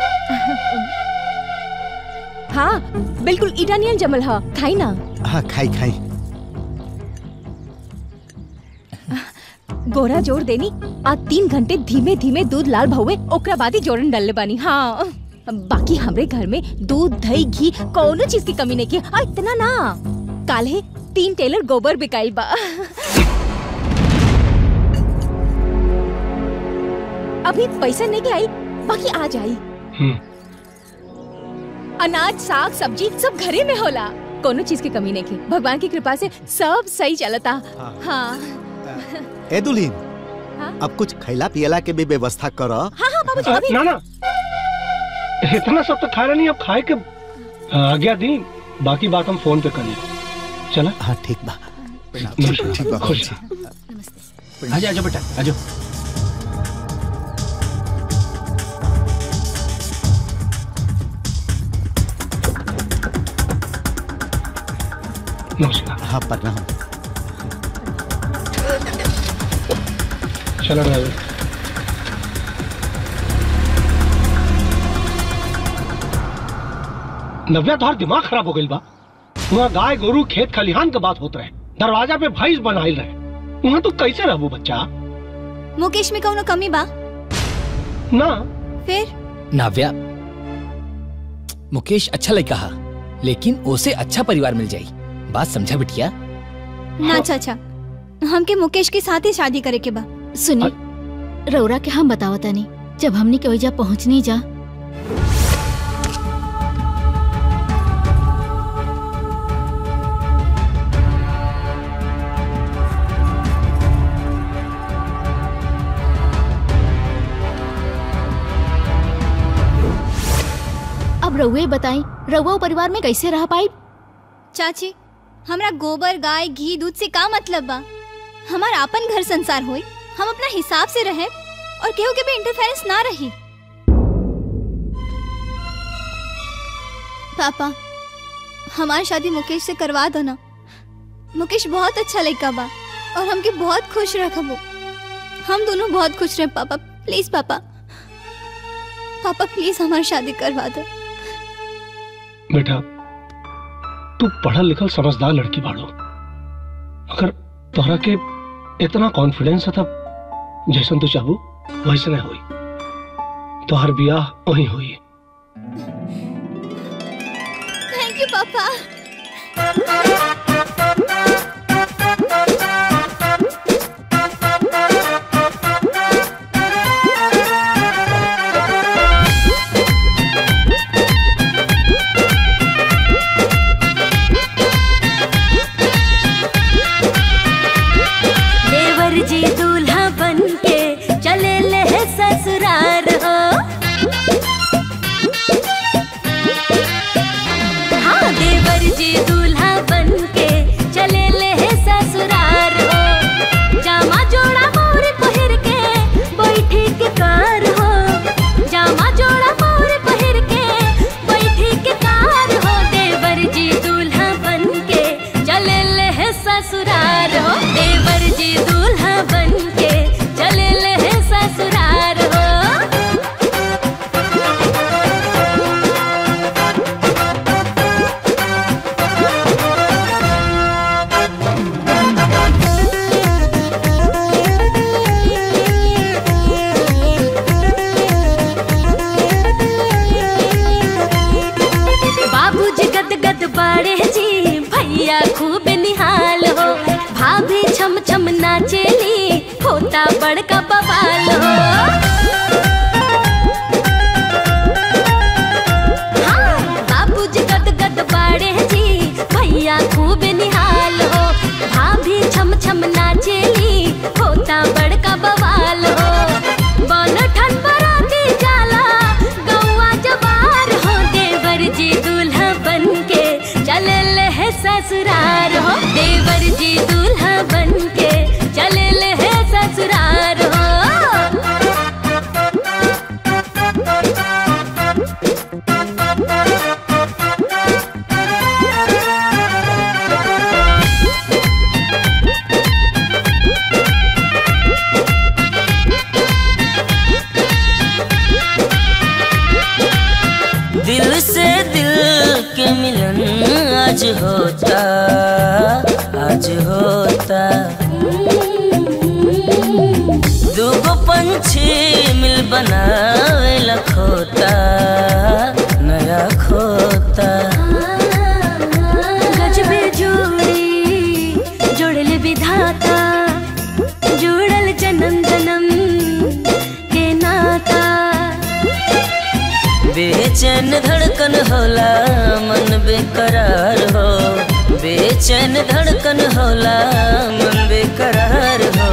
S5: हाँ बिल्कुल इटालियन जमल है खाई ना
S3: हाँ खाई खाई
S5: गोरा जोड़ देनी आ तीन घंटे धीमे धीमे दूध लाल भहुए ओकरा बाद ही जोड़न डालले बानी हाँ बाकी हमरे घर में दूध दही घी कौनो चीज की कमी नहीं की आ इतना ना काले तीन टेलर गोबर बिकाइल बा अभी पैसा नहीं के आई बाकी आ जाई अनाज साग सब्जी सब घरे में होला कोनो चीज की कमी नहीं की भगवान की कृपा से सब सही चलता हाँ
S3: ए दुल्हीन
S5: हाँ?
S3: अब कुछ खैला पियला के भी व्यवस्था कर
S5: हाँ हाँ बाबूजी
S11: अ,
S5: अभी
S11: ना ना इतना सब तो खा रहा नहीं अब खाए के आज्ञा दी बाकी बात हम फोन पे कर लेंगे चला
S3: हाँ ठीक बा
S10: ठीक बा
S11: खुश
S4: आजा आजा बेटा आजा
S11: नमस्कार
S3: हाँ प्रणाम
S11: चलो ड्राइवर नव्या तोहार दिमाग खराब हो गई बा वहाँ गाय गोरू खेत खलिहान के बात होत रहे दरवाजा पे भैंस बनाइल रहे वहाँ तू कैसे रहबू बच्चा
S6: मुकेश में कौनो कमी बा
S11: ना
S6: फिर
S9: नाव्या मुकेश अच्छा लड़का हा लेकिन उसे अच्छा परिवार मिल जाई बात समझा बिटिया
S6: ना चाचा हमके मुकेश के साथ ही शादी करे के बा
S14: सुनी रौरा के हम बतावता नहीं जब हमने के वजह पहुंचनी जा अब रउए बताई रउआ परिवार में कैसे रह पाई
S6: चाची हमरा गोबर गाय घी दूध से का मतलब बा हमार आपन घर संसार होई हम अपना हिसाब से रहे और केहू के भी इंटरफेरेंस ना रही पापा हमारी शादी मुकेश से करवा दो ना मुकेश बहुत अच्छा लड़का बा और हमके बहुत खुश रखबो हम दोनों बहुत खुश रहे पापा प्लीज पापा पापा प्लीज हमारी शादी करवा दो
S11: बेटा तू पढ़ल लिखल समझदार लड़की बाड़ो अगर तोहरा के इतना कॉन्फिडेंस है तब जैसन तू चाहू वैसे नहीं हुई तोहर बियाह वही हुई
S6: थैंक यू पापा
S7: देवर जी दूल्हा बन के चले ले ससुराल हो हाँ देवर जी दूल्हा बन के चले ले ससुराल हो जामा जोड़ा मोर पहिर के बैठी के कार हो जामा जोड़ा मोर पहिर के बैठी के कार हो देवर जी दूल्हा बन के चले ले ससुराल हो देवर जी दूल्हा बन के चले ले ससुराल हो बाबूजी गद गद बाड़े जी भैया खूब निहाल हो भाभी छम छम नाचेली होता बड़का बवाल हो हाँ, बाबूजी गद गद बाड़े जी भैया खूब निहाल हो भाभी छम छम नाचेली होता बड़का बवाल हो बन ठन बराती जाला गौआ जवार हो देवर जी दूल्हा बन के चले ले ससुरार हो देवर जी दूल्हा बन के चले ले ससुरार हो
S8: दिल से दिल के मिलन आज होता आज होता दूगो पंछी मिल बनावे लखोता नया खोता
S7: गजबे जोड़ी जोड़ल विधाता जुड़ल जन्म जन्म के नाता
S8: बेचैन धड़कन होला मन बेकरार हो बेचैन धड़कन होला मन बेकरार हो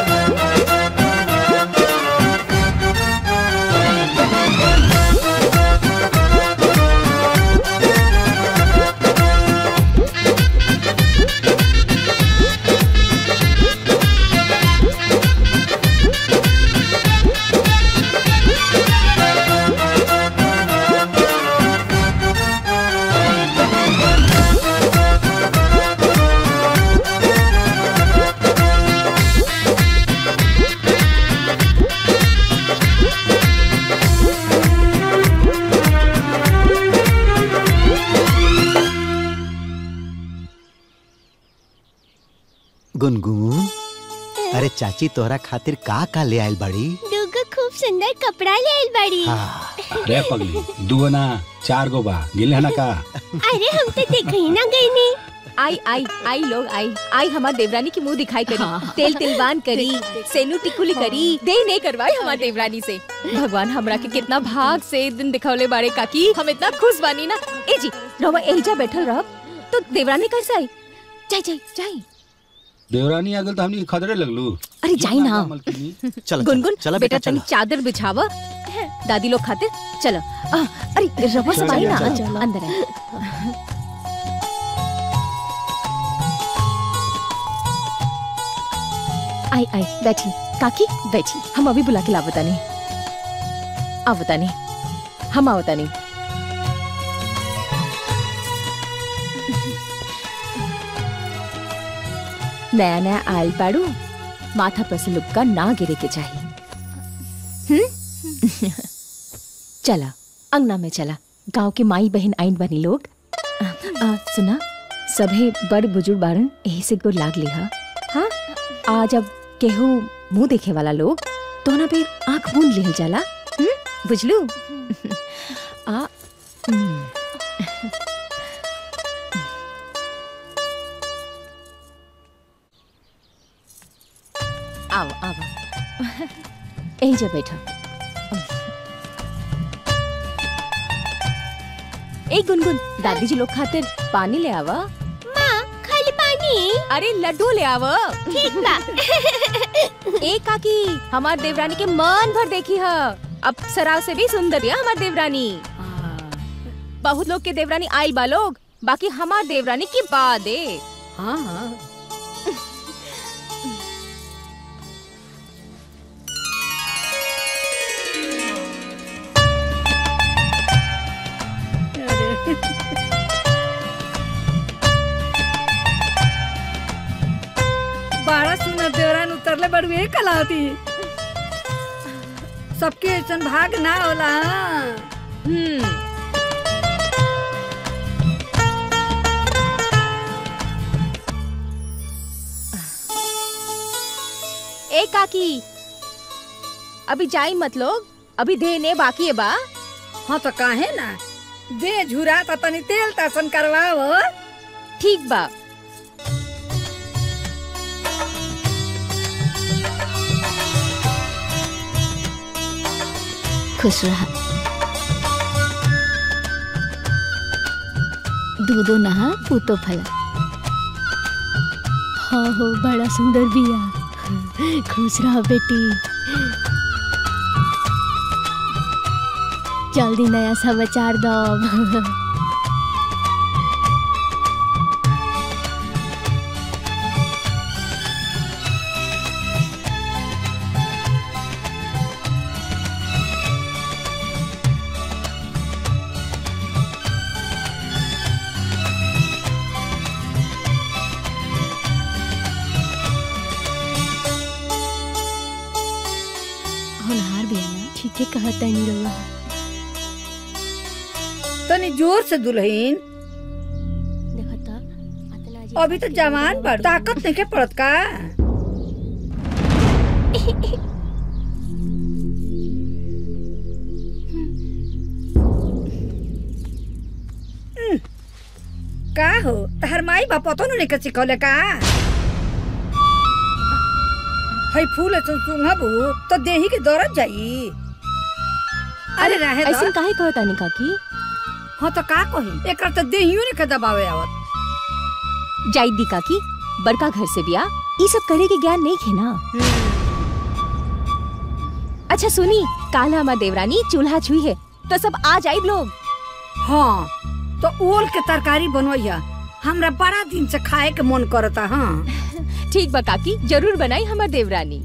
S3: गुनगुन अरे चाची तोहरा खातिर का का ले आइल बड़ी
S6: दूगो खूब सुंदर कपड़ा ले आइल बाड़ी
S4: रे पगली दुगो ना चार गो बा गिले ना का
S6: अरे हम तो देख ही ना गई नी
S5: आई आई आई लोग आई आई हमार देवरानी की मुंह दिखाई करी तेल तिलवान करी सेनू टिकुली करी दे नहीं करवाई हमार देवरानी से भगवान हमरा के कितना भाग से दिन दिखौले बाड़े काकी हम इतना खुश बानी ना ए जी रवा एजा बैठल रह तो देवरानी कैसे आई जाई जाई जाई
S4: देवरानी आगल तो हमनी के खतरे लगलू
S5: अरे जाई ना
S3: चलो
S5: गुनगुन
S3: चलो
S5: बेटा
S3: बेटा
S5: तनी
S3: चलो
S5: चादर बिछावा दादी लोग खातिर चलो आ, अरे रवा सब
S3: चलो,
S5: आई ना
S3: चलो,
S5: अंदर आई आई आई बैठी काकी बैठी हम अभी बुला के ला बतानी आ बतानी हम आ बतानी नया नया आयल पाड़ू माथा पर से लुक्का ना गिरे के चाहिए हम्म? चला अंगना में चला गांव के माई बहन आइन बनी लोग आ, आ, सुना सभे बड़ बुजुर्ग बारन यही से गुड़ लाग लिहा हाँ आज अब केहू मुंह देखे वाला लोग तो ना पे आंख मूंद लिहल जाला हम्म? बुझलू आ हम्म। आओ आओ यही जा बैठो ए गुनगुन दादी जी लोग खातिर पानी ले आवा
S7: माँ खाली पानी
S5: अरे लड्डू ले आवा
S7: ठीक बा
S5: ए काकी हमार देवरानी के मन भर देखी है अब सराव से भी सुंदर है हमार देवरानी बहुत लोग के देवरानी आइल बा लोग बाकी हमार देवरानी की बात है
S1: हाँ हाँ बारह सुना देवरान उतरले बड़ुए कलावती सबके ऐसन भाग ना होला
S5: हम्म ए काकी अभी जाई मत लोग अभी देने बाकी है बा
S1: हाँ तो काहे ना दे झुरा तो तनी तेल तासन करवाओ
S5: ठीक बा
S14: खुश रहा दूधो नहा पूतो फला हाँ हो बड़ा सुंदर बिया खुश रहा बेटी जल्दी नया समाचार दो होनहार बिया ना ठीक है कहता नहीं रहुआ
S1: तनी जोर से दुल्हन
S14: देखता
S1: अभी तो जवान बड़ ताकत नहीं के पड़त का हम्म, का हो तहर माई बाप तो नहीं के सिखौले का हई फूल ऐसन सुंघबू तो देही के दौड़त जाई अरे रहे दो।
S5: ऐसे काहे कहता नहीं काकी
S1: हाँ तो का कही एक तो देहियो ने के दबावे आवत
S5: जाई दी काकी बड़का घर से बिया ई सब करे के ज्ञान नहीं खे ना अच्छा सुनी काल हमार देवरानी चूल्हा छुई है तो सब आ जाई लोग
S1: हाँ तो ओल के तरकारी बनवैया हमरा बड़ा दिन से खाए के मन करता हाँ
S5: ठीक बा काकी जरूर बनाई हमार देवरानी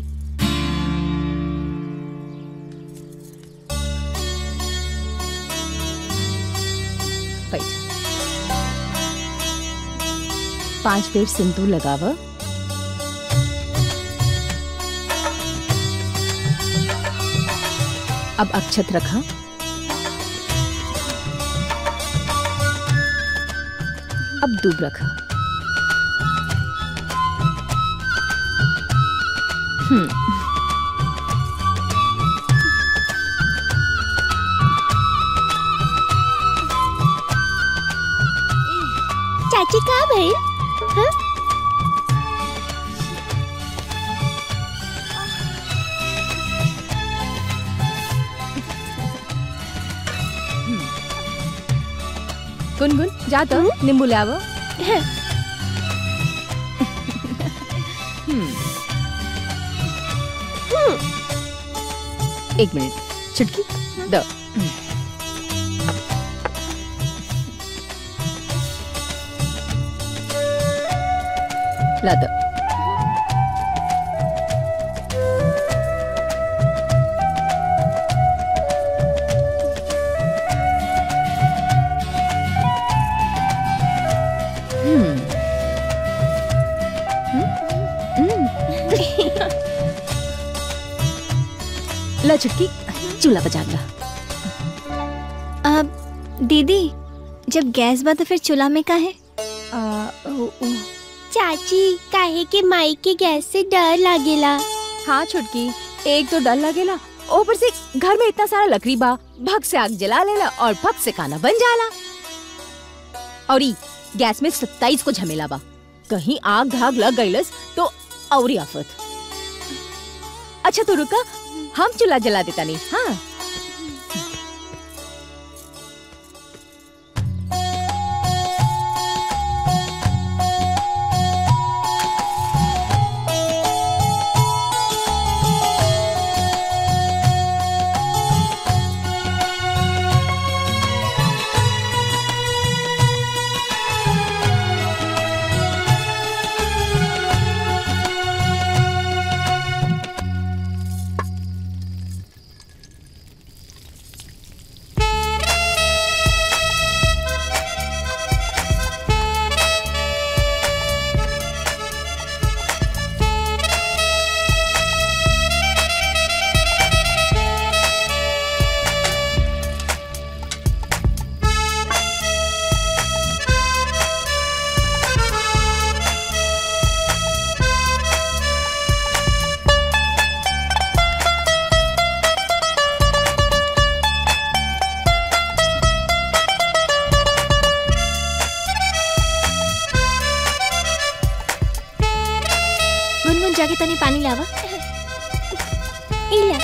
S5: बैठ पांच पेड़ सिंदूर लगाव अब अक्षत रखा अब दूब रखा हम्म
S7: चाची कहाँ भइल हाँ?
S5: गुनगुन जा तो नींबू ले आवो हम्म। एक मिनट चुटकी दो ला दो ला छुटकी चूल्हा बजा ला
S6: अब दीदी जब गैस बा तो फिर चूल्हा में का है
S15: चाची काहे के माई के गैस से डर लागेला
S5: हाँ छुटकी एक तो डर लगेला ऊपर से घर में इतना सारा लकड़ी बा भग से आग जला लेला और भग से खाना बन जाला और ई गैस में सत्ताईस को झमेला बा कहीं आग धाग लग गईलस तो औरी आफत अच्छा तो रुका हम चूल्हा जला देता नहीं हाँ
S6: गुनगुन जाके तनी पानी लावा इला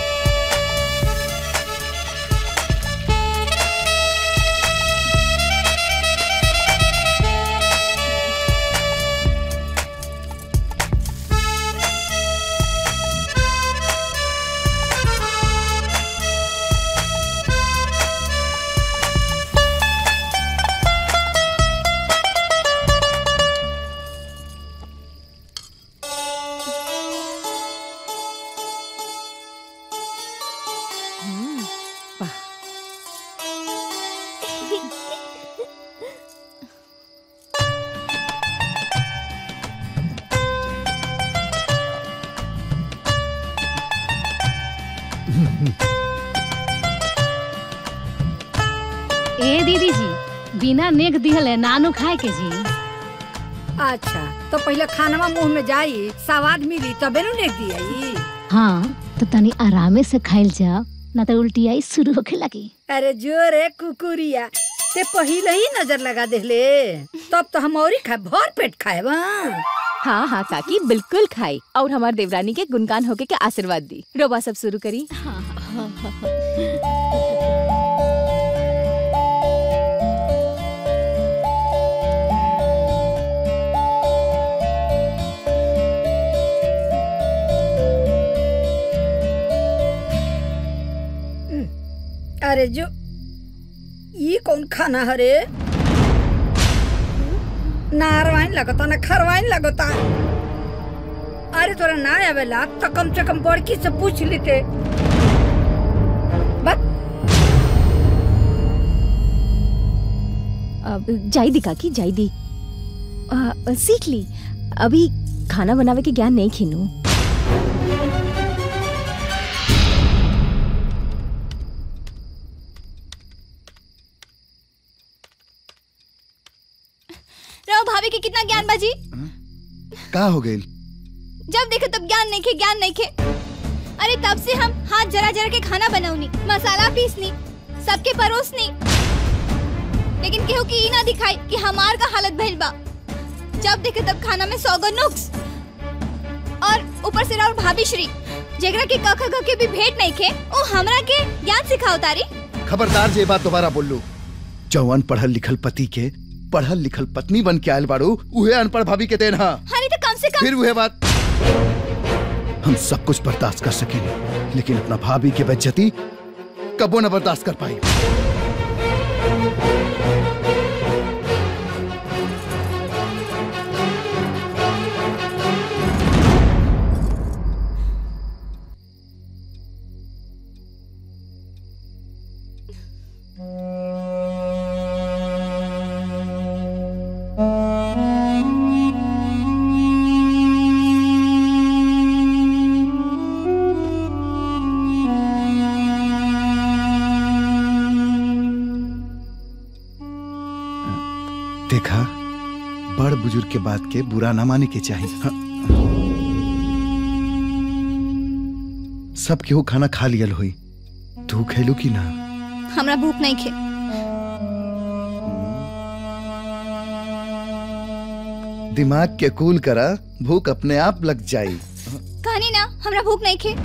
S2: ए दीदी जी बिना नेक दिहले नानू खाए के जी
S1: अच्छा तो पहले खानवा मुंह में जाई स्वाद मिली तबे नु नेक दियाई
S2: हाँ तो तनी आरामे से खाइल जाओ ना तो उल्टी आई शुरू होखे लगी
S1: अरे जो रे कुकुरिया ते पहले ही नजर लगा देले तब तो हम और ही खाए भर पेट खाए बा
S5: हाँ हाँ काकी बिल्कुल खाई और हमार देवरानी के गुणगान होके के आशीर्वाद दी रोबा सब शुरू करी
S1: अरे जो ये कौन खाना हरे ना अरवाइन लगता ना खरवाइन लगता अरे तोरा ना आवेला तो कम से कम बड़की से पूछ लेते
S5: अब जाई दी काकी जाई दी आ, सीख ली अभी खाना बनावे के ज्ञान नहीं खीनू
S6: रहो भाभी के कितना ज्ञान बाजी
S10: का हो गई
S6: जब देखे तब ज्ञान नहीं खे ज्ञान नहीं खे अरे तब से हम हाथ जरा जरा के खाना बनाऊनी मसाला पीसनी सबके परोसनी लेकिन केहू की ई ना दिखाई कि हमार का हालत भइल बा जब देखे तब खाना में सौगो नुक्स और ऊपर से राउर भाभी श्री जेकरा के कख ख के भी भेंट नहीं खे ओ हमरा के ज्ञान सिखाओ तारी
S10: खबरदार जे बात दोबारा बोल लू जवान पढ़ल लिखल पति के पढ़ल लिखल पत्नी बन के आयल बाड़ू उहे अनपढ़ भाभी के देन हा
S6: अरे तो कम से कम
S10: फिर वह बात हम सब कुछ बर्दाश्त कर सकेंगे लेकिन अपना भाभी की बेज्जती कबो न बर्दाश्त कर पाई बुजुर्ग के बात के बुरा ना माने के चाहिए हाँ। सब केहू खाना खा लियल हुई तू खेलू की ना
S6: हमरा भूख नहीं खे
S10: दिमाग के कूल करा भूख अपने आप लग जाई
S6: कहानी ना हमरा भूख नहीं खे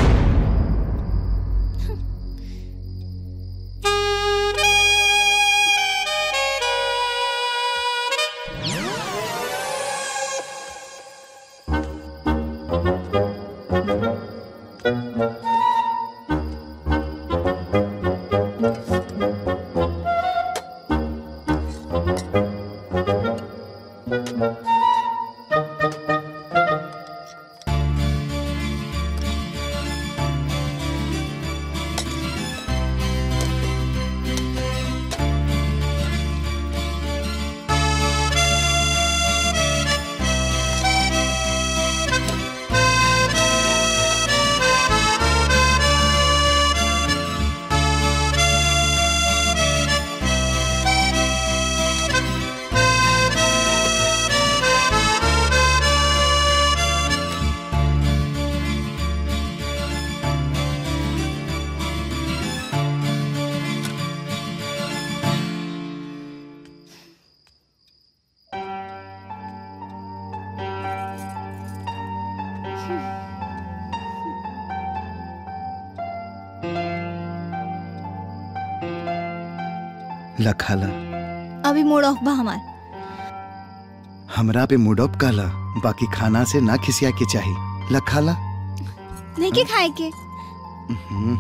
S10: लखाला
S6: अभी मूड ऑफ बा हमार
S10: हमरा पे मूड ऑफ काला बाकी खाना से ना खिसिया के चाहिए लखाला
S6: नहीं के खाए के
S10: हम्म।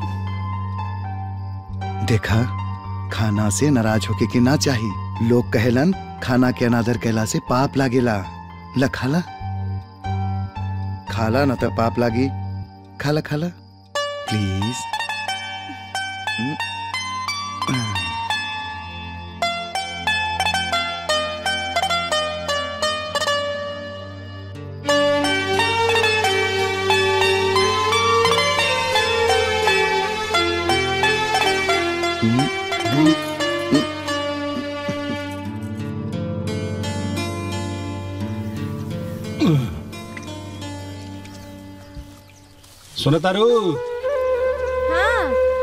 S10: देखा खाना से नाराज होके के ना चाहिए लोग कहेलन खाना के अनादर कहला से पाप लागेला लखाला खाला न तो पाप लागी खाला खाला प्लीज हम्म।
S4: सुनो तारू
S5: हाँ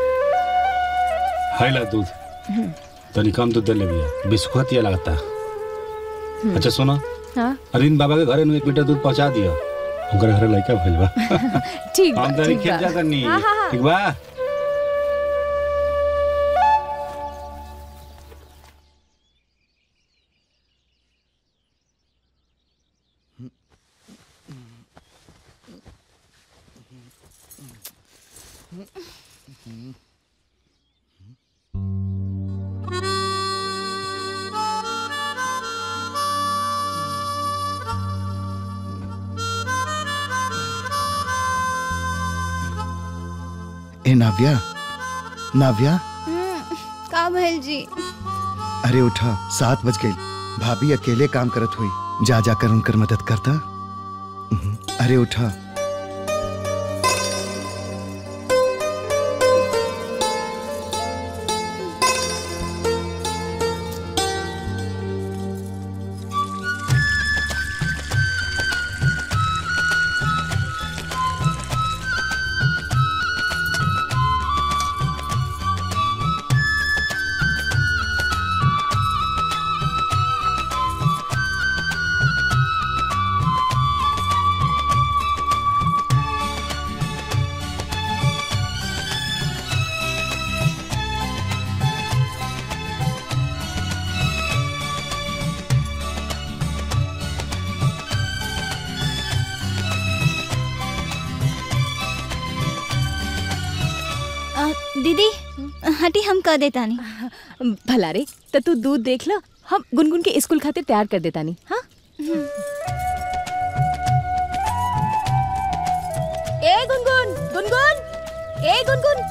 S4: हाय ला दूध तनी कम दूध दे ले भैया बिस्कुट ये लगता अच्छा सुनो
S5: हाँ
S4: अरविंद बाबा के घरे नु एक लीटर दूध पहुंचा दियो उनकर घरे लड़का भइल बा
S5: ठीक बा
S4: हम तनी
S5: ठीक
S4: खेत
S5: बा
S4: जा तनी
S5: हाँ, हाँ, हाँ।
S4: ठीक बा
S10: ए नाव्या नाव्या
S6: का भइल जी
S10: अरे उठा सात बज गई भाभी अकेले काम करत हुई जा जाकर उनकर मदद करता हम्म, अरे उठा
S6: अ, दीदी हटी हम कर देता नहीं
S5: भला रे तो तू दूध देख लो हम गुनगुन के स्कूल खातिर तैयार कर देता नहीं हाँ ए गुनगुन गुनगुन ए गुनगुन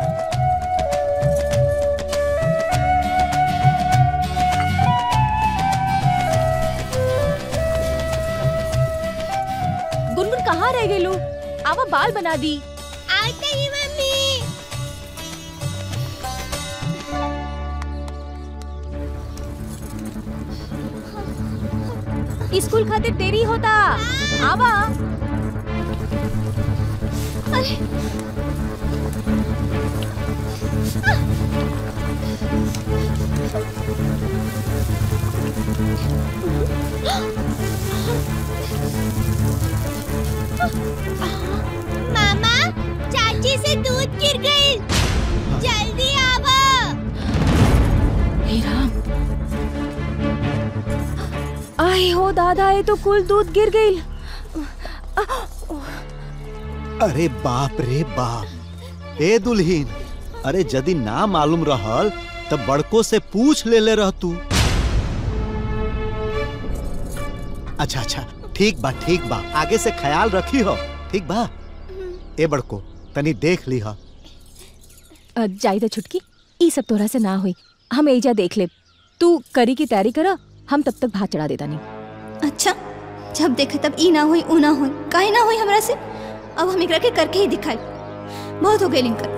S5: गुनगुन कहाँ रह गई लू आवा बाल बना दी
S15: आते ही मम्मी
S5: स्कूल खातिर देरी होता आवा
S6: अरे
S15: मामा चाची से दूध गिर गई जल्दी आवा
S5: हे राम आए हो दादा ये तो कुल दूध गिर गई
S3: अरे बाप रे बाप ए दुल्हीन अरे यदि ना मालूम रहल तब बड़को से पूछ ले ले रह तू अच्छा अच्छा ठीक बा ठीक बा आगे से ख्याल रखी हो ठीक बा ए बड़को तनी देख ली हो
S5: अ, जाई तो छुटकी ई सब तोरा से ना हुई हम एजा देख ले तू करी की तैयारी करा हम तब तक भात चढ़ा देता नहीं
S6: अच्छा जब देखे तब ई ना होई ऊ ना होई काहे ना होई हमरा से अब हम एकरा के करके ही दिखाई बहुत हो गई लिंकर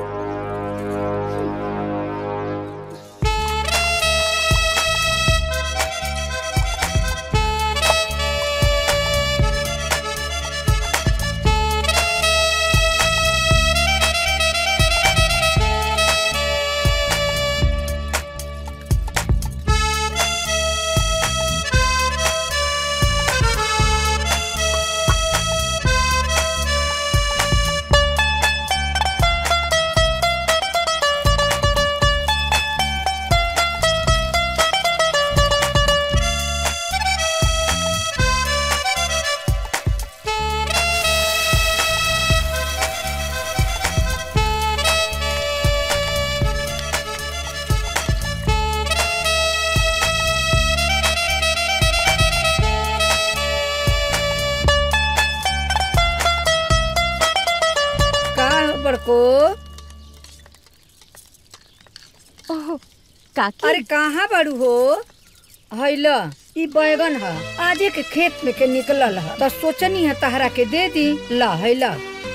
S1: का हो बड़को
S5: ओह काकी
S1: अरे कहाँ बड़ू हो हैला ई बैगन ह आजे के खेत में के निकलल ह तो सोचनी है तहरा के दे दी ला हैला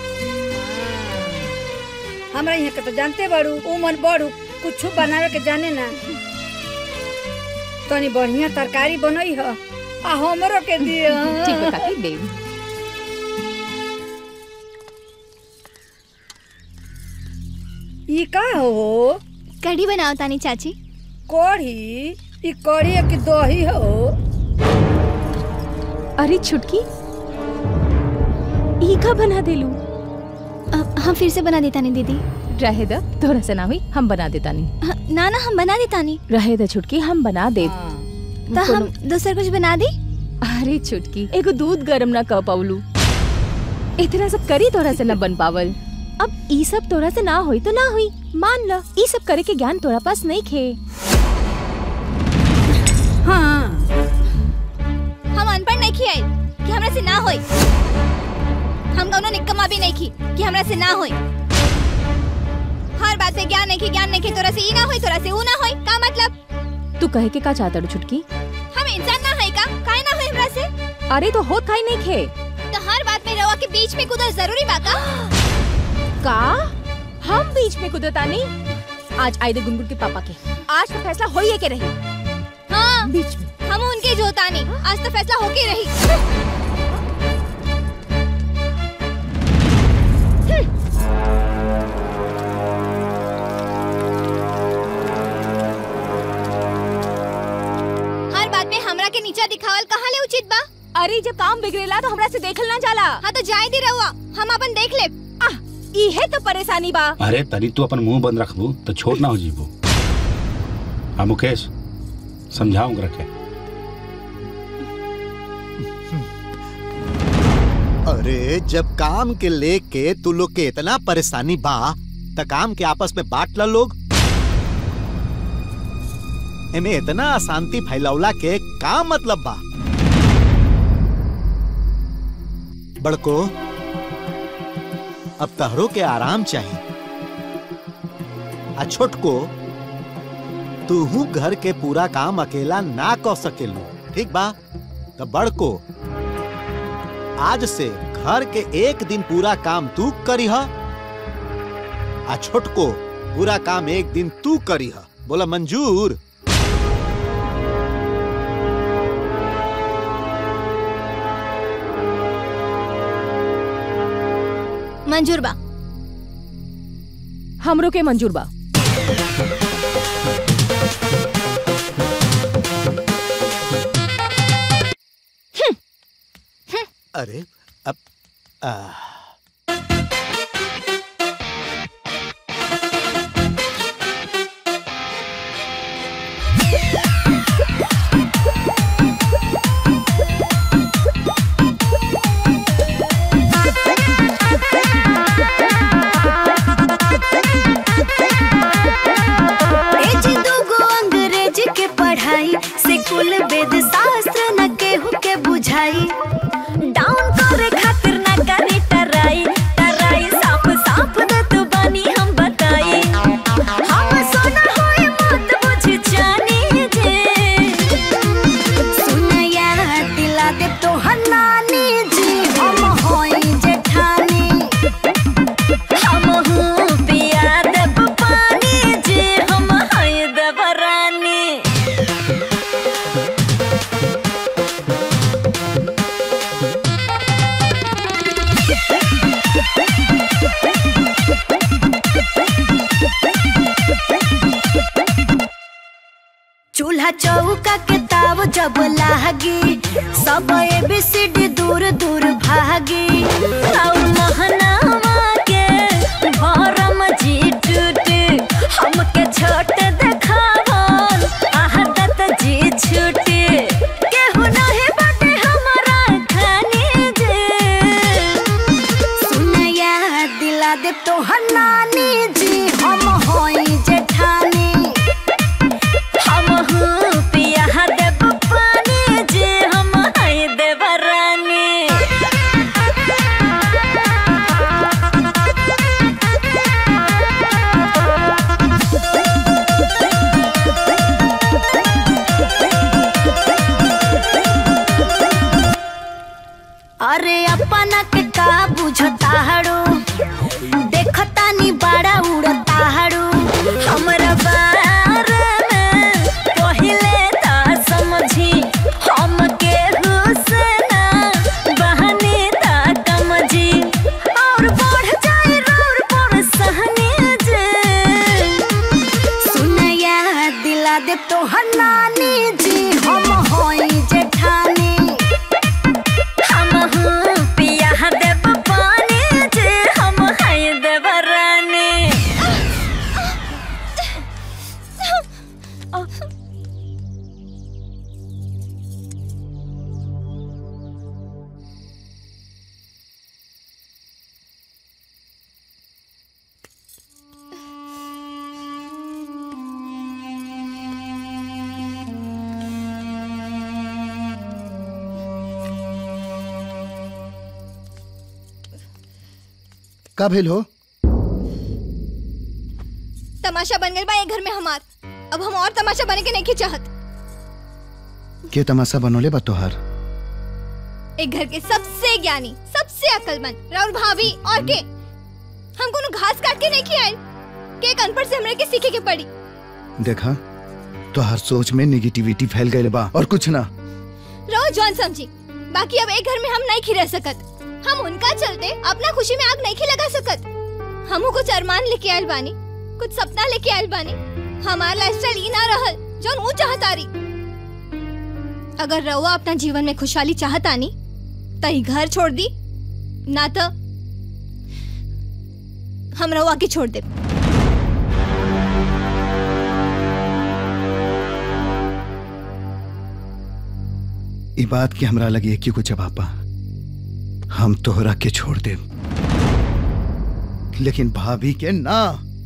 S1: हमरा यहाँ के तो जानते बड़ू उमर बड़ू कुछ बनावे के जाने ना तनी बढ़िया तरकारी बनई ह आ हमरो के दिए
S5: ठीक है काकी देव
S1: ई का हो
S6: कढ़ी बनाओ तानी चाची
S1: कढ़ी ई कढ़ी है कि दही हो
S5: अरे छुटकी ई का बना देलू
S6: हम फिर से बना देता नहीं दीदी
S5: रहे द तोरा से ना हुई हम बना देता नहीं
S6: हाँ, ना ना हम बना देता नहीं
S5: रहे द छुटकी हम बना दे
S6: तो हम दूसरा कुछ बना दी
S5: अरे छुटकी एगो दूध गरम ना कर पावलू इतना सब करी तोरा से न बन पावल अब ई सब तोरा से ना होई तो ना हुई मान ल ई सब करे के ज्ञान तोरा पास नहीं खे
S1: हाँ
S6: हम अनपढ़ नहीं खियाई कि हमरा से ना होई हम कौनो निकम्मा भी नहीं खी कि हमरा से ना होई हर बात पे ज्ञान नहीं खी ज्ञान नहीं खी तोरा से ई ना होई तोरा से ऊ ना होई का मतलब
S5: तू कहे के का चाहता रू छुटकी
S6: हम इंसान ना है का काहे ना होई हमरा से
S5: अरे तो होत खाई नहीं खे
S6: तो हर बात में रवा के बीच में कूदल जरूरी बा का
S5: का हम बीच में कुदतानी आज आए दे गुनगुन के पापा के आज तो फैसला होई है के रही
S6: हाँ
S5: बीच में
S6: हम उनके जोतानी आज तो फैसला होके रही हर बात में हमरा के नीचा दिखावल कहाँ ले उचित बा
S5: अरे जब काम बिगड़ेला तो हमरा से देखल ना जाला
S6: हाँ तो जाए दी रहुआ हम अपन देख ले
S5: इहे तो परेशानी बा
S4: अरे तनी तू अपन मुंह बंद रखबू तो छोट ना हो जीबू हाँ मुकेश समझाऊंगा रखे
S3: अरे जब काम के लेके तू लोग के इतना परेशानी बा त काम के आपस में बांट ला लोग एमे इतना अशांति फैलावला के का मतलब बा बड़को अब तहरो के आराम चाहिए आ छोटको तूहू घर के पूरा काम अकेला ना कर सकेलू ठीक बा तो बड़को आज से घर के एक दिन पूरा काम तू करी आ छोटको पूरा काम एक दिन तू करी बोला मंजूर
S6: मंजूर बा
S5: हमरो के मंजूर बा
S3: अरे अब आ,
S7: ए जी दूगो अंग्रेजी के पढ़ाई से कुल वेद शास्त्र न केहू के बुझाई डाउन करे खातिर न करे टराई टराई साफ साफ दत बानी हम बताई हम सोना होए मत बुझ जानी जे सुनया दिला दे तो हनानी जी हम होई जेठानी हम हूँ पिया देव पानी जे हम हैं देवरानी चूल्हा चौका के ताव जब लागी सब एबीसीडी दूर दूर भागी और महनावा के भरम जी टूटे हमके छोट देखावन आहदत जी छूटे केहू नहीं बाटे हमारा खानी जे सुनया दिला दे तो हनानी जी हम होई जेठानी हम हूँ पिया देव पानी जे हम हैं देवरानी अरे अपना के का बुझता हड़ो देखता नी बड़ा उड़ता हड़ो हमरा बारे में पहिले ता समझी हम के हुसना बहनी ता कमजी और बढ़ जाए रोर पर सहनी जे सुनया दिला दे तो हनानी जी हम होई जेठानी हम हूँ पिया देव पानी जे हम हैं देवरानी
S10: का भेल हो
S6: तमाशा बन गई बा ये घर में हमार अब हम और तमाशा बने के नहीं की चाहत
S10: के तमाशा बनोले बा तोहार
S6: एक घर के सबसे ज्ञानी सबसे अकलमंद राहुल भाभी और के हम कोनो घास काट के नहीं खियाए के एक अनपढ़ से हमरे के सीखे के पड़ी
S10: देखा तोहार सोच में नेगेटिविटी फैल गई बा और कुछ ना
S6: रहो जॉन समझी बाकी अब एक घर में हम नहीं खी रह सकत हम उनका चलते अपना खुशी में आग नहीं खी लगा सकत हमू कुछ अरमान लेके आयल बानी कुछ सपना लेके आयल बानी हमार लाइफस्टाइल ई ना रहल जौन ऊ चाहतारी अगर रउआ अपना जीवन में खुशहाली चाहतानी त ई घर छोड़ दी ना तो हम रउआ के छोड़ दे
S10: ई बात की हमरा लगी कि कुछ जवाब बा हम तोहरा के छोड़ दे लेकिन भाभी के ना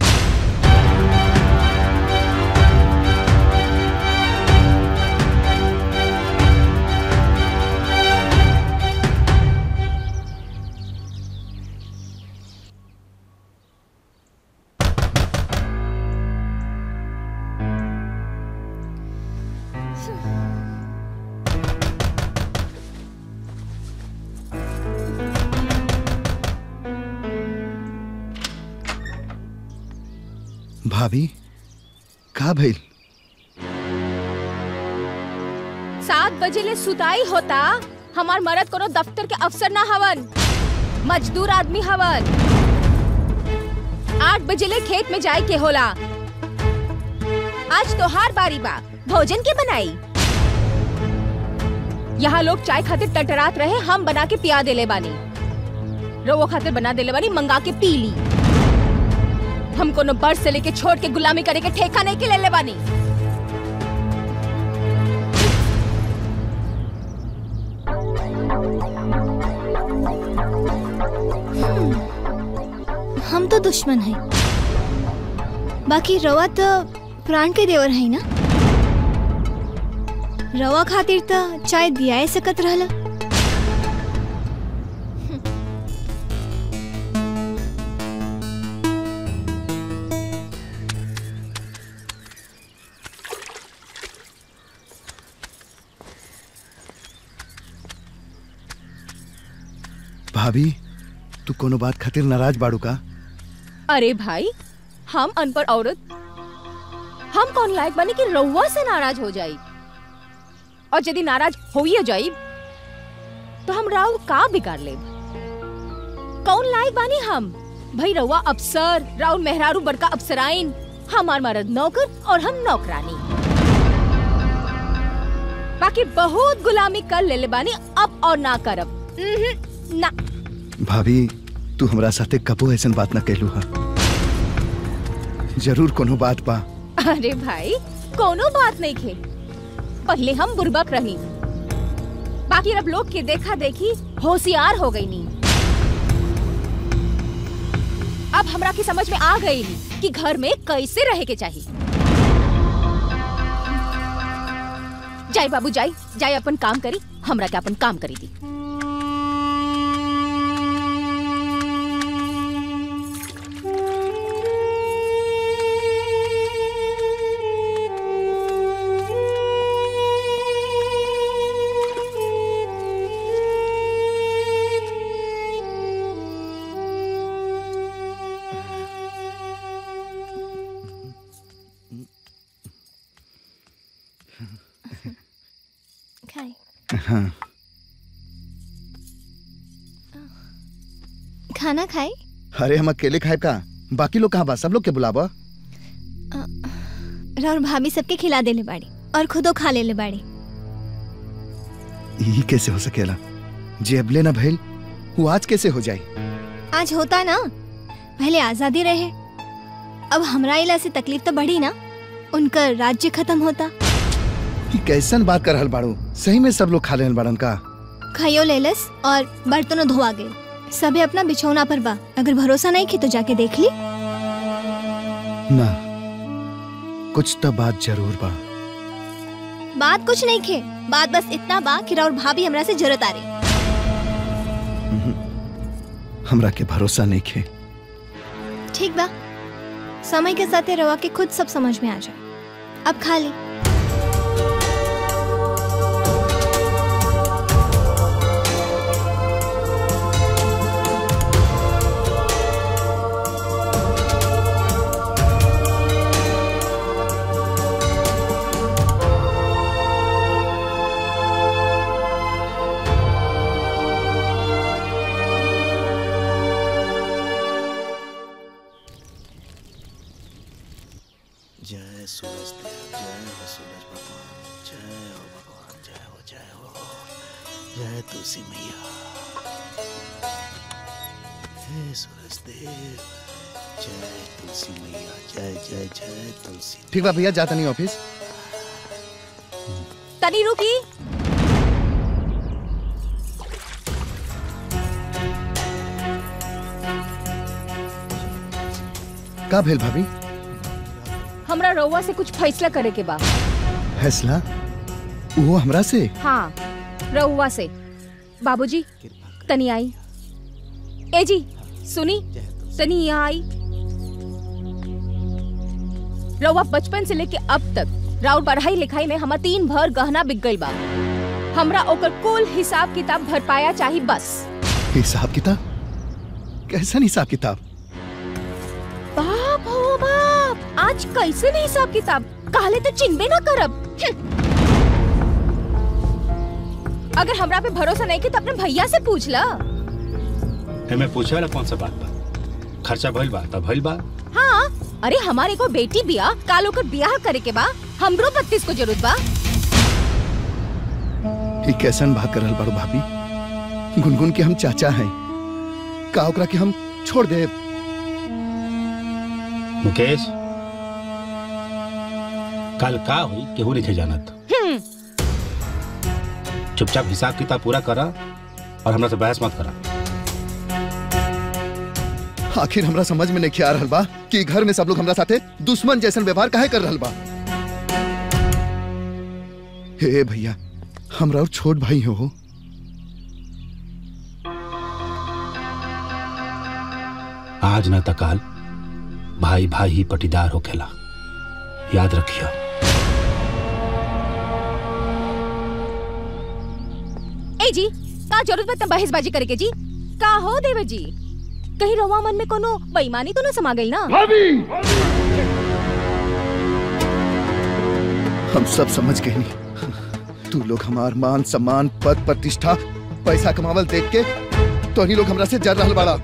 S10: भाभी का भइल
S5: सात बजे ले सुताई होता हमार मरद कोनो दफ्तर के अफसर ना हवन मजदूर आदमी हवन आठ बजे ले खेत में जाए के होला आज तोहार बारी बा भोजन के बनाई यहाँ लोग चाय खातिर टटरात रहे हम बना के पिया देले बानी रोवो खातिर बना देले बानी मंगा के पी ली हम कोनो बर्ड से लेके छोड़ के गुलामी करे के ठेका नहीं के ले ले बानी
S6: हम तो दुश्मन है बाकी रवा तो प्राण के देवर है ना रवा खातिर तो चाय दिया सकत रहला
S10: भाभी तू कोनो बात खातिर नाराज बाड़ू का
S5: अरे भाई हम अनपढ़ औरत हम कौन लायक बने कि रउआ से नाराज हो जाई और यदि नाराज हो ही जाई तो हम राव का बिगाड़ ले कौन लायक बानी हम भाई रउआ अफसर राउल मेहरारू बड़का अफसराइन हमार मर्द नौकर और हम नौकरानी बाकी बहुत गुलामी कर ले ले बानी अब और ना करब उहुं, ना
S10: भाभी तू हमरा साथे कबो ऐसन बात न कहलू हा जरूर कोनो बात बा
S5: अरे भाई कोनो बात नहीं खे पहले हम बुर्बक रही बाकी अब लोग के देखा देखी होशियार हो गई नी अब हमरा की समझ में आ गई नी कि घर में कैसे रहे के चाहिए जाई बाबू जाई जाई अपन काम करी हमरा के अपन काम करी दी
S6: खाए
S10: हाँ
S6: खाना खाए
S10: अरे हम अकेले खाए का बाकी लोग कहाँ बा सब लोग के बुलावा
S6: और भाभी सबके खिला देले बाड़ी और खुदो खा लेले बाड़ी
S10: यही कैसे हो सकेला जे अबले ना भइल वो आज कैसे हो जाए
S6: आज होता ना पहले आजादी रहे अब हमरा इला से तकलीफ तो बढ़ी ना उनका राज्य खत्म होता
S10: कि कैसन बात कर रहल बाड़ू सही में सब लोग खा लेन बाड़न का
S6: खाइयो लेलस और बर्तनों धोआ गए सबे अपना बिछौना पर बा अगर भरोसा नहीं की तो जाके देख ली
S10: ना कुछ तो बात जरूर बा
S6: बात कुछ नहीं खे बात बस इतना बा कि राउर भाभी हमरा से जरूरत आ रही
S10: हमरा के भरोसा नहीं खे
S6: ठीक बा समय के साथ रवा के खुद सब समझ में आ जाए अब खा ली
S3: जय सूरज देव जय हो सूरज भगवान जय हो भगवान जय हो जय हो जय तुलसी मैया जय सूरज देव जय तुलसी मैया जय जय जय तुलसी
S10: ठीक बा भैया जाता नहीं ऑफिस
S5: तनी रुकी
S10: का भेल भाभी
S5: हमरा रउआ से कुछ फैसला करे के बा
S10: फैसला वो हमरा से
S5: हाँ रउआ से बाबूजी तनी आई ए जी सुनी तनी यहाँ आई रउआ बचपन से लेके अब तक राउर पढ़ाई लिखाई में हमार तीन भर गहना बिक गई बा हमरा ओकर कुल हिसाब किताब भर पाया चाहिए बस
S10: हिसाब किताब कैसन हिसाब किताब
S5: बाप हो बाप आज कैसे नहीं हिसाब किताब काले तो चिन्हबे ना करब हम्म। अगर हमरा पे भरोसा नहीं कि तो अपने भैया से पूछ ला
S4: है मैं पूछे वाला कौन सा बात बा खर्चा भइल बा तब भइल बा
S5: हाँ अरे हमारे को बेटी बिया काल ओकर बियाह करे के बा हमरो बत्तीस को जरूरत बा
S10: ये कैसन बात कर रहल बाड़ू भाभी गुनगुन के हम चाचा हैं का ओकरा के हम छोड़ दे
S4: मुकेश कल का हुई केहू नहीं जानत
S5: हम्म,
S4: चुपचाप हिसाब किताब पूरा करा और हमरा से बहस मत करा
S10: आखिर हमरा समझ में नहीं आ रहल बा कि घर में सब लोग हमरा साथे दुश्मन जैसन व्यवहार काहे कर रहल बा हे भैया हमरा और छोट भाई हो
S4: आज न तकाल भाई भाई ही पटीदार होखेला याद रखियो
S5: ए जी का जरूरत बा त बहसबाजी करे के जी का हो देवर जी कहीं रवा मन में कोनो बेईमानी तो न समा गई ना
S10: हम सब समझ गए नहीं तू लोग हमार मान सम्मान पद प्रतिष्ठा पैसा कमावल देख के तो लोग हमरा से जर रहल बाड़ा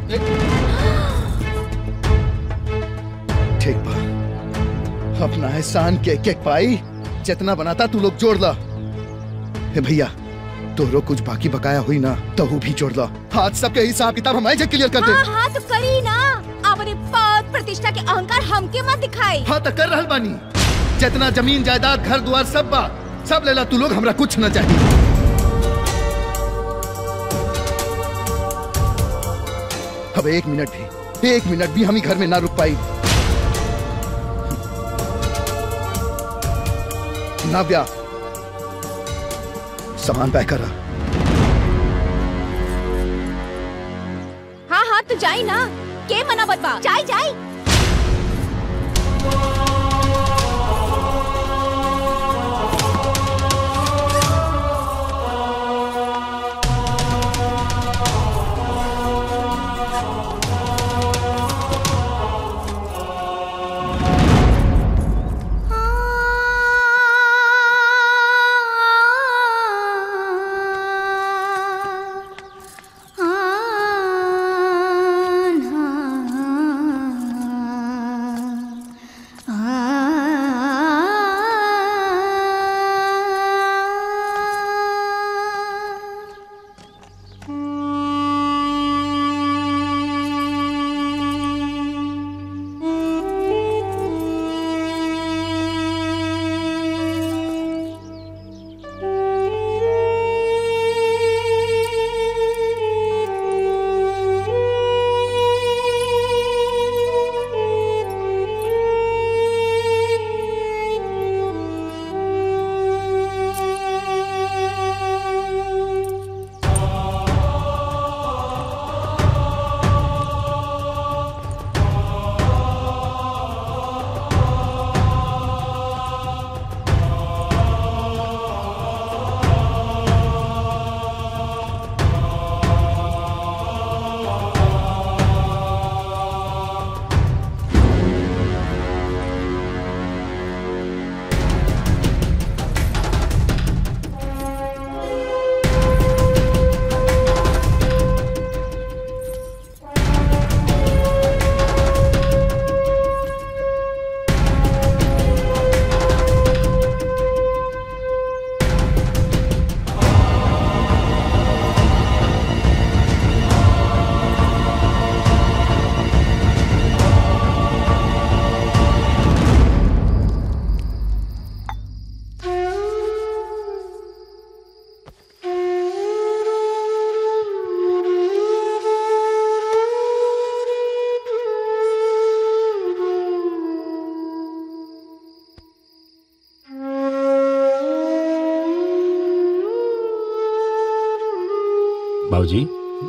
S10: ठीक बा अपना एहसान के एक एक पाई जितना बनाता तू लोग जोड़ ला हे भैया तोरो कुछ बाकी बकाया हुई ना तो वो भी जोड़ ला आज सबके हिसाब किताब हम आए क्लियर कर दे
S5: हाँ हाँ तो करी ना अपने पद प्रतिष्ठा के अहंकार हमके मत दिखाई
S10: हाँ तो कर रहल बानी जितना जमीन जायदाद घर द्वार सब बा सब लेला तू लोग हमरा कुछ न चाहिए अब एक मिनट भी एक मिनट भी हम ही घर में ना रुक पाई नाव्या सामान पैक करा
S5: हाँ हाँ तो जाई ना के मना बतवा जाई जाई
S4: बाबूजी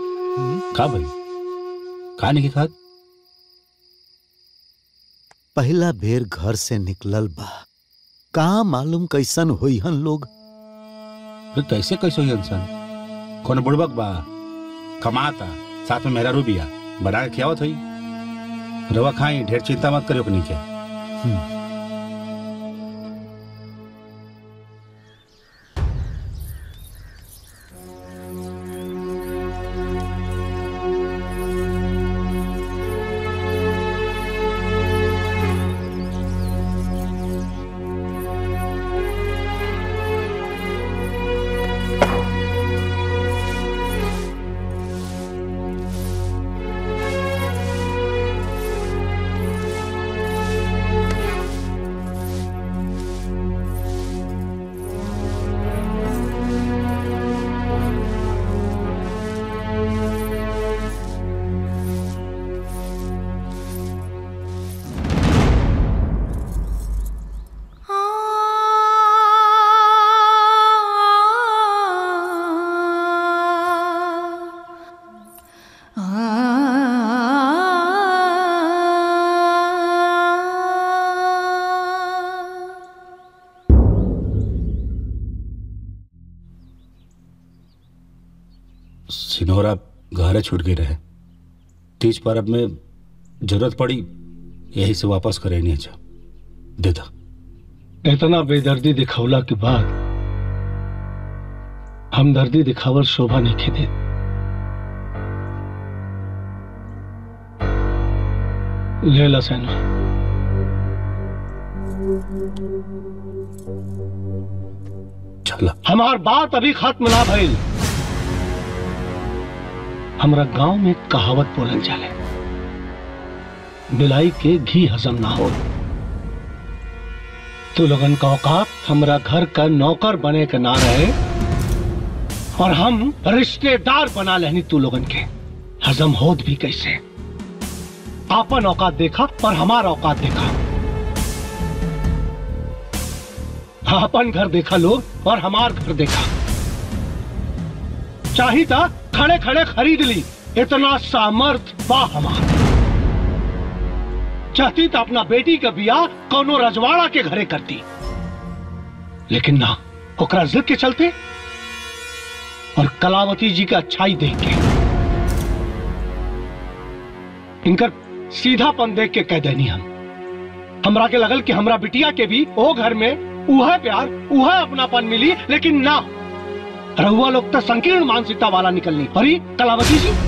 S4: का भाई का नहीं खात
S3: पहला बेर घर से निकलल बा का मालूम कैसन होई हन लोग
S4: फिर कैसे कैसे हुई इंसान कौन बुड़बक बा कमाता साथ में मेरा रूबिया बना के खियावत हुई रवा खाई ढेर चिंता मत करियो नहीं के सिनोरा घरे छूट गई रहे तीज पर्व में जरूरत पड़ी यही से वापस करे नहीं अच्छा दे दो
S11: इतना बेदर्दी दिखौला के बाद हम दर्दी दिखावर शोभा नहीं खेदे ले ला सैनो
S4: चला
S11: हमार बात अभी खत्म ना भइल हमरा गांव में एक कहावत बोलल जाले बिलाई के घी हजम ना हो तू लोगन का औकात हमरा घर का नौकर बने के ना रहे और हम रिश्तेदार बना लेनी तू लोगन के हजम होत भी कैसे आपन औकात देखा और हमारा औकात देखा आपन घर देखा लोग और हमार घर देखा चाहिए खड़े खड़े खरीद ली इतना सामर्थ बा हमार चाहती तो अपना बेटी का बियाह कोनो रजवाड़ा के घरे करती लेकिन ना ओकरा जिद के चलते और कलावती जी का अच्छाई देख के इनकर सीधापन देख के कह देनी हम हमरा के लगल कि हमरा बिटिया के भी ओ घर में उह प्यार उह अपनापन मिली लेकिन ना रहुआ लोग तो संकीर्ण मानसिकता वाला निकलनी अरे कलावती जी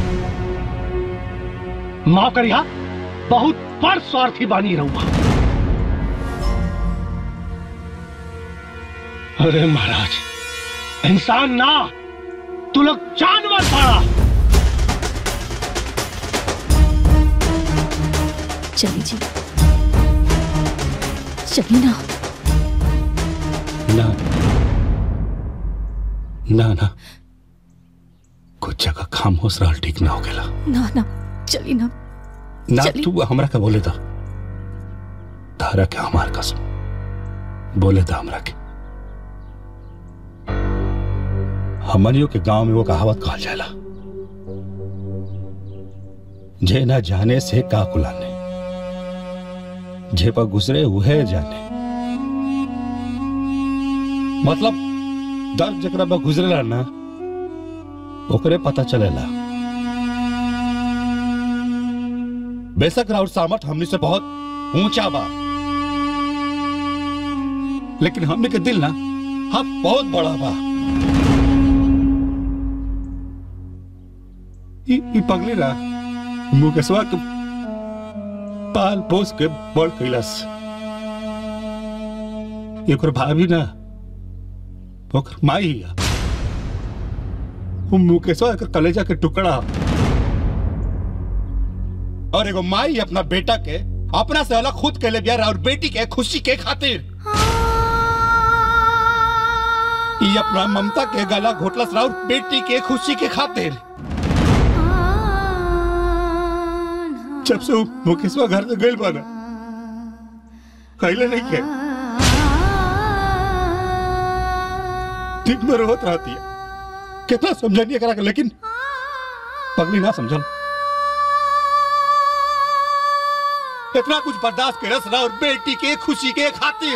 S11: माफ करिया बहुत बड़ स्वार्थी बानी रहुआ अरे महाराज इंसान ना तू लोग जानवर पड़ा
S5: चली जी चली ना
S4: ना ना ना कुछ जगह खामोश रहल ठीक ना हो गेला
S5: ना ना चली ना
S4: ना
S5: चली।
S4: तू हमरा के बोले था तारा के हमार कसम बोले था हमरा के हमनियों के गांव में वो कहावत कहल जाला जे ना जाने से का कुलाने जे पर गुजरे उहे जाने मतलब दर्द जकरा पर गुजरेला ना ओकरे पता चलेला बेशक राउर सामर्थ हमनी से बहुत ऊंचा बा लेकिन हमने के दिल ना हम बहुत बड़ा बा ई ई पगली ना मुकेशवा के पाल पोस के बड़ कैलास एकर भाभी ना ओकर माई हिया उ मुकेशवा के कलेजा के टुकड़ा और एगो माई अपना बेटा के अपना से अलग खुद के ले बिया और बेटी के खुशी के खातिर ई अपना ममता के गला घोटलस राउर बेटी के खुशी के खातिर जब से उ मुकेशवा घर से गइल बना कहले नहीं के दिन भर होत रहती है कितना समझानी करा के लेकिन पगली ना समझल इतना कुछ बर्दाश्त के रस रहा और बेटी के खुशी के खातिर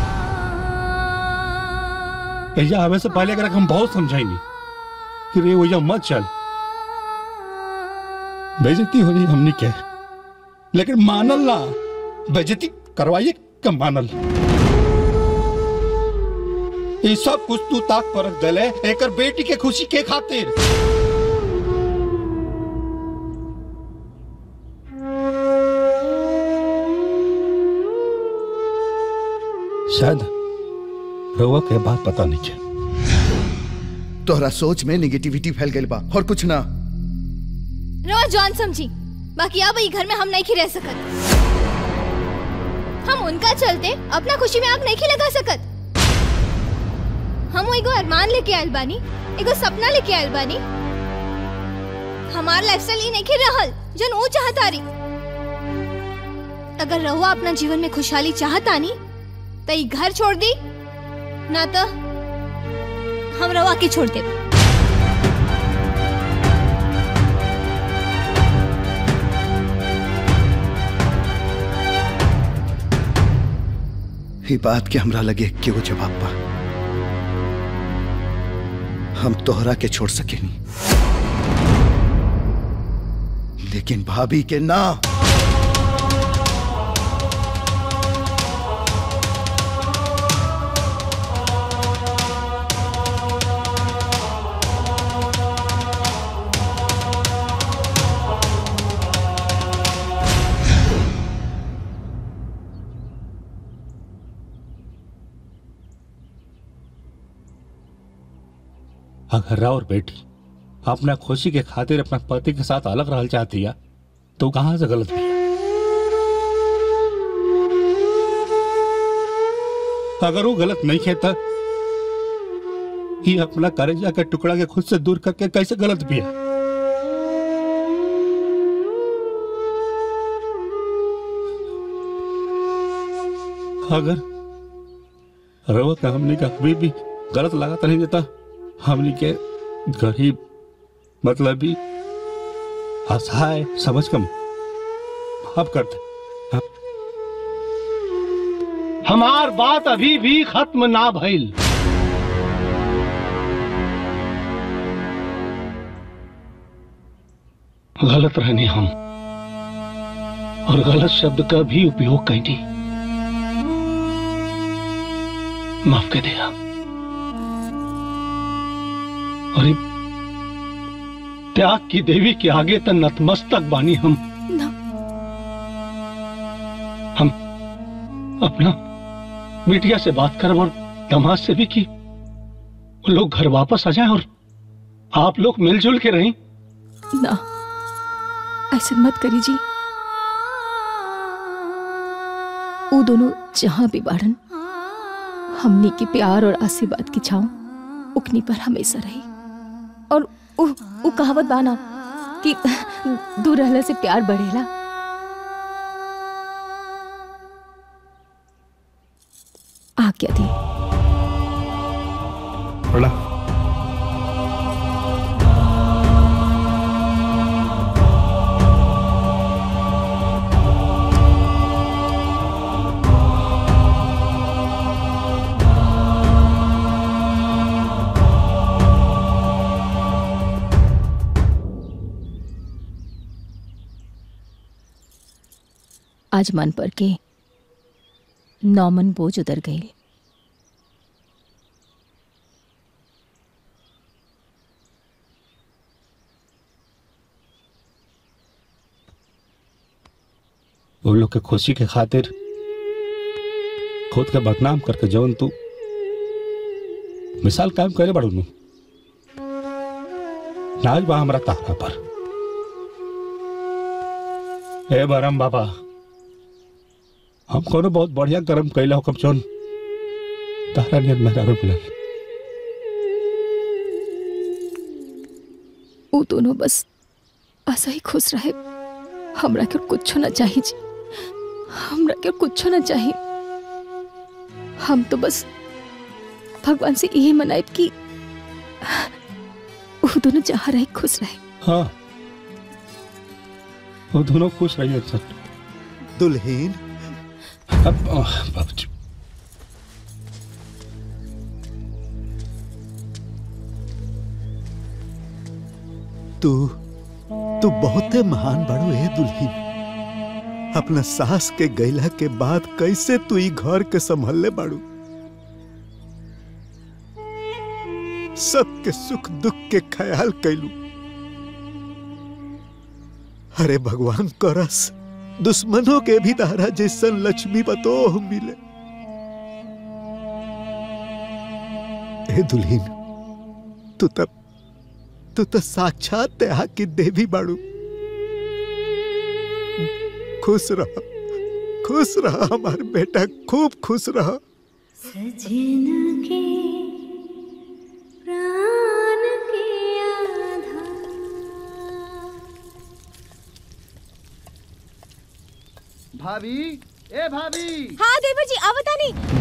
S4: भैया हमें से पहले अगर हम बहुत समझाएंगे कि रे भैया मत चल बेइज्जती हो रही हमने क्या लेकिन मानल ना बेइज्जती करवाइए कम मानल ये सब कुछ तू ताक पर रख दले एकर बेटी के खुशी के खातिर शायद रउआ के बात पता नहीं है
S10: तोहरा सोच में निगेटिविटी फैल गई बा और कुछ ना
S6: रवा जॉन समझी बाकी अब ई घर में हम नहीं रह सकत हम उनका चलते अपना खुशी में आग नहीं लगा सकत हम एगो अरमान लेके आयल बानी एगो सपना लेके आयल बानी हमार लाइफस्टाइल ई नहीं रहल जन वो चाहतारी अगर रहुआ अपना जीवन में खुशहाली चाहतानी तो ई घर छोड़ दी ना तो हम रवा के छोड़ दे
S10: ही बात के हमरा लगे केगो जवाब बा हम तोहरा के छोड़ सकेनी लेकिन भाभी के ना
S4: अगर और बेटी अपना खुशी के खातिर अपना पति के साथ अलग रहना चाहती है तो कहां से गलत भी है? अगर वो गलत नहीं खेता ये अपना करेजा का टुकड़ा के खुद से दूर करके कैसे गलत भी है अगर रवा का हमने का कभी भी गलत लगा तो नहीं देता हमने के गरीब मतलब भी असहाय समझ कम अब करते
S11: हमार बात अभी भी खत्म ना भइल गलत रहने हम और गलत शब्द का भी उपयोग कैनी माफ कर दिया और ये त्याग की देवी के आगे तो नतमस्तक बानी हम हम अपना मीडिया से बात कर और दमाद से भी की वो लोग घर वापस आ जाएं और आप लोग मिलजुल के रहें
S5: ना ऐसे मत करी जी वो दोनों जहां भी बाड़न हमनी के प्यार और आशीर्वाद की छाव उकनी पर हमेशा रही और उ, उ कहावत बाना कि दूर रहने से प्यार बढ़ेला आज्ञा दी
S4: बड़ा
S5: आज मन पर के नौमन बोझ उतर गई
S4: वो लोग के खुशी के खातिर खुद के बदनाम करके जवन तू मिसाल कायम करे बड़ू नु नाज बा हमरा तारा पर ए बरम बाबा हम कोनो बहुत बढ़िया कर्म कैला हुकम चोन तारा नियत मेहरा मिलल
S5: वो दोनों बस ऐसा ही खुश रहे हमरा के कुछ ना चाहिए जी हमरा के कुछ ना चाहिए हम तो बस भगवान से यही मनाए कि वो दोनों जहाँ रहे खुश रहे
S4: हाँ वो दोनों खुश रहिए सर
S3: दुल्हीन
S4: अब आह, बाबूजी
S3: तू तू बहुते महान बड़ो ए दुल्हीन अपना सास के गैला के बाद कैसे तू ई घर के संभलले बाड़ू सबके सुख दुख के ख्याल कैलू अरे भगवान करस दुश्मनों के भी तारा जैसन लक्ष्मी बतोह मिले ए दुल्हीन तू तब तू तो साक्षात त्याग की देवी बाड़ू खुश रह खुश रह हमार बेटा खूब खुश रह
S7: सजन के प्राण के आधार
S10: भाभी ए भाभी
S6: हाँ देवर जी आवता नहीं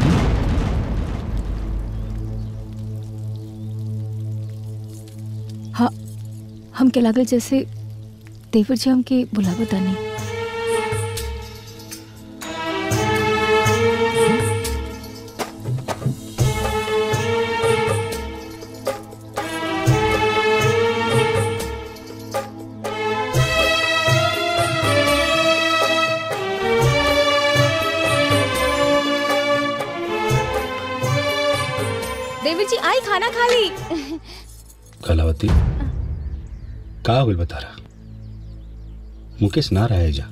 S5: हाँ हमके लागल जैसे देवर जी हमके बुलावत आनी खाना खा ली
S4: कलावती का हो गइल बता रहा मुकेश ना रहे जा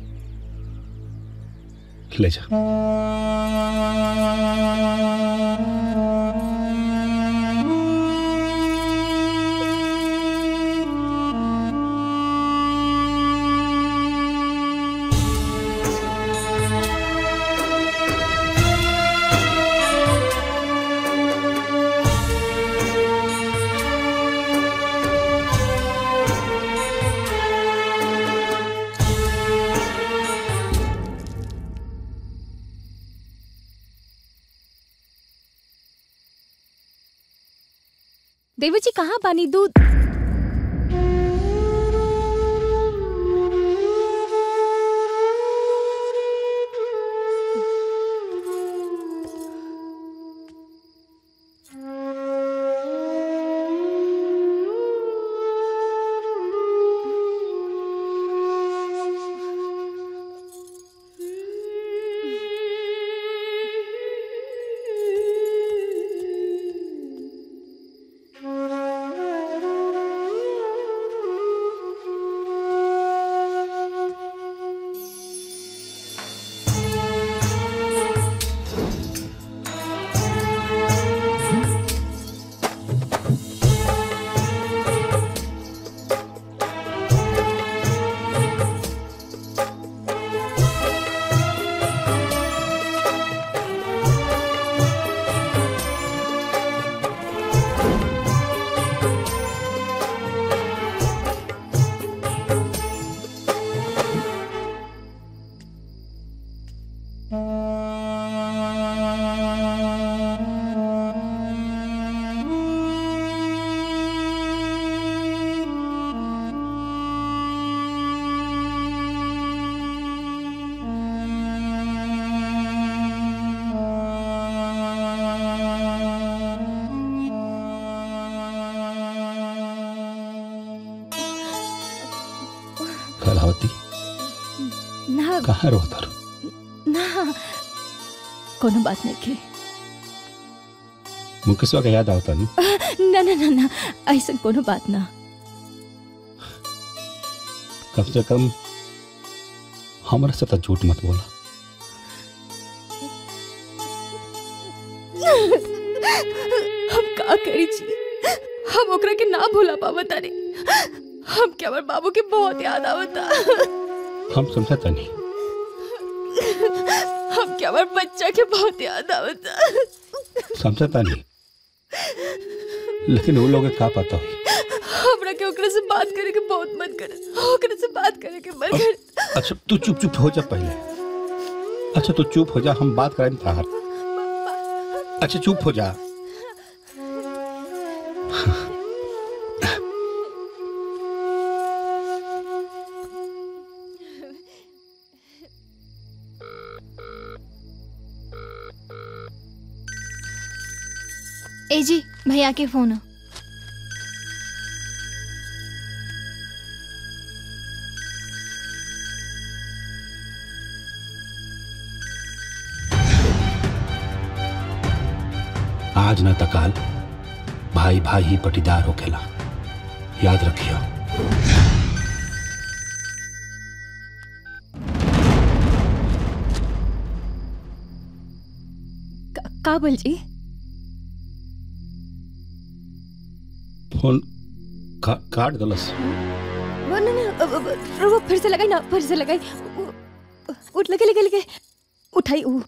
S4: ले जा
S5: देवी जी कहाँ पानी दूध
S4: कलावती
S5: ना
S4: कहाँ रोता रो
S5: ना कोनो बात नहीं के
S4: मुकेशवा का याद आवता नहीं
S5: ना ना ना ना ऐसा कोनो बात ना
S4: कम से कम हमारे साथ झूठ मत बोला
S5: हम का करी जी हम ओकरा के ना भूला पावा तारे हम के हमर बाबू के बहुत याद आवता
S4: हम समझता नहीं
S5: हम के हमर बच्चा के बहुत याद आवता
S4: समझता नहीं लेकिन वो लोग का पता हुई
S5: हमरा के ओकरा से बात करे के बहुत मन करे ओकरा से बात करे के मन करे
S4: अच्छा तू चुप चुप हो जा पहले अच्छा तू चुप हो जा हम बात करें तार अच्छा चुप हो जा
S6: ए जी भैया के फोन है।
S4: आज न तकाल भाई भाई ही पटीदार होखेला याद रखियो
S5: का, का बोल जी
S4: फोन का, काट दलस
S5: वो ना ना अब- अब- रुको फिर से लगाई ना फिर से लगाई उ- उठ लगे लगे लगे उठाई उ,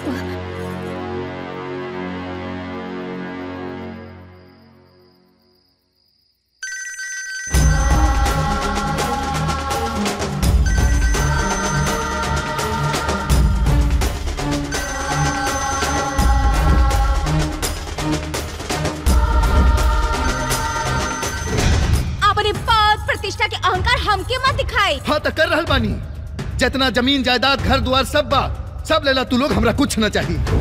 S15: अपने पद प्रतिष्ठा के अहंकार हमके मत दिखाई
S10: हाँ तो कर रहल बानी जितना जमीन जायदाद घर द्वार सब बा सब लेला तू लोग हमरा कुछ न चाहिए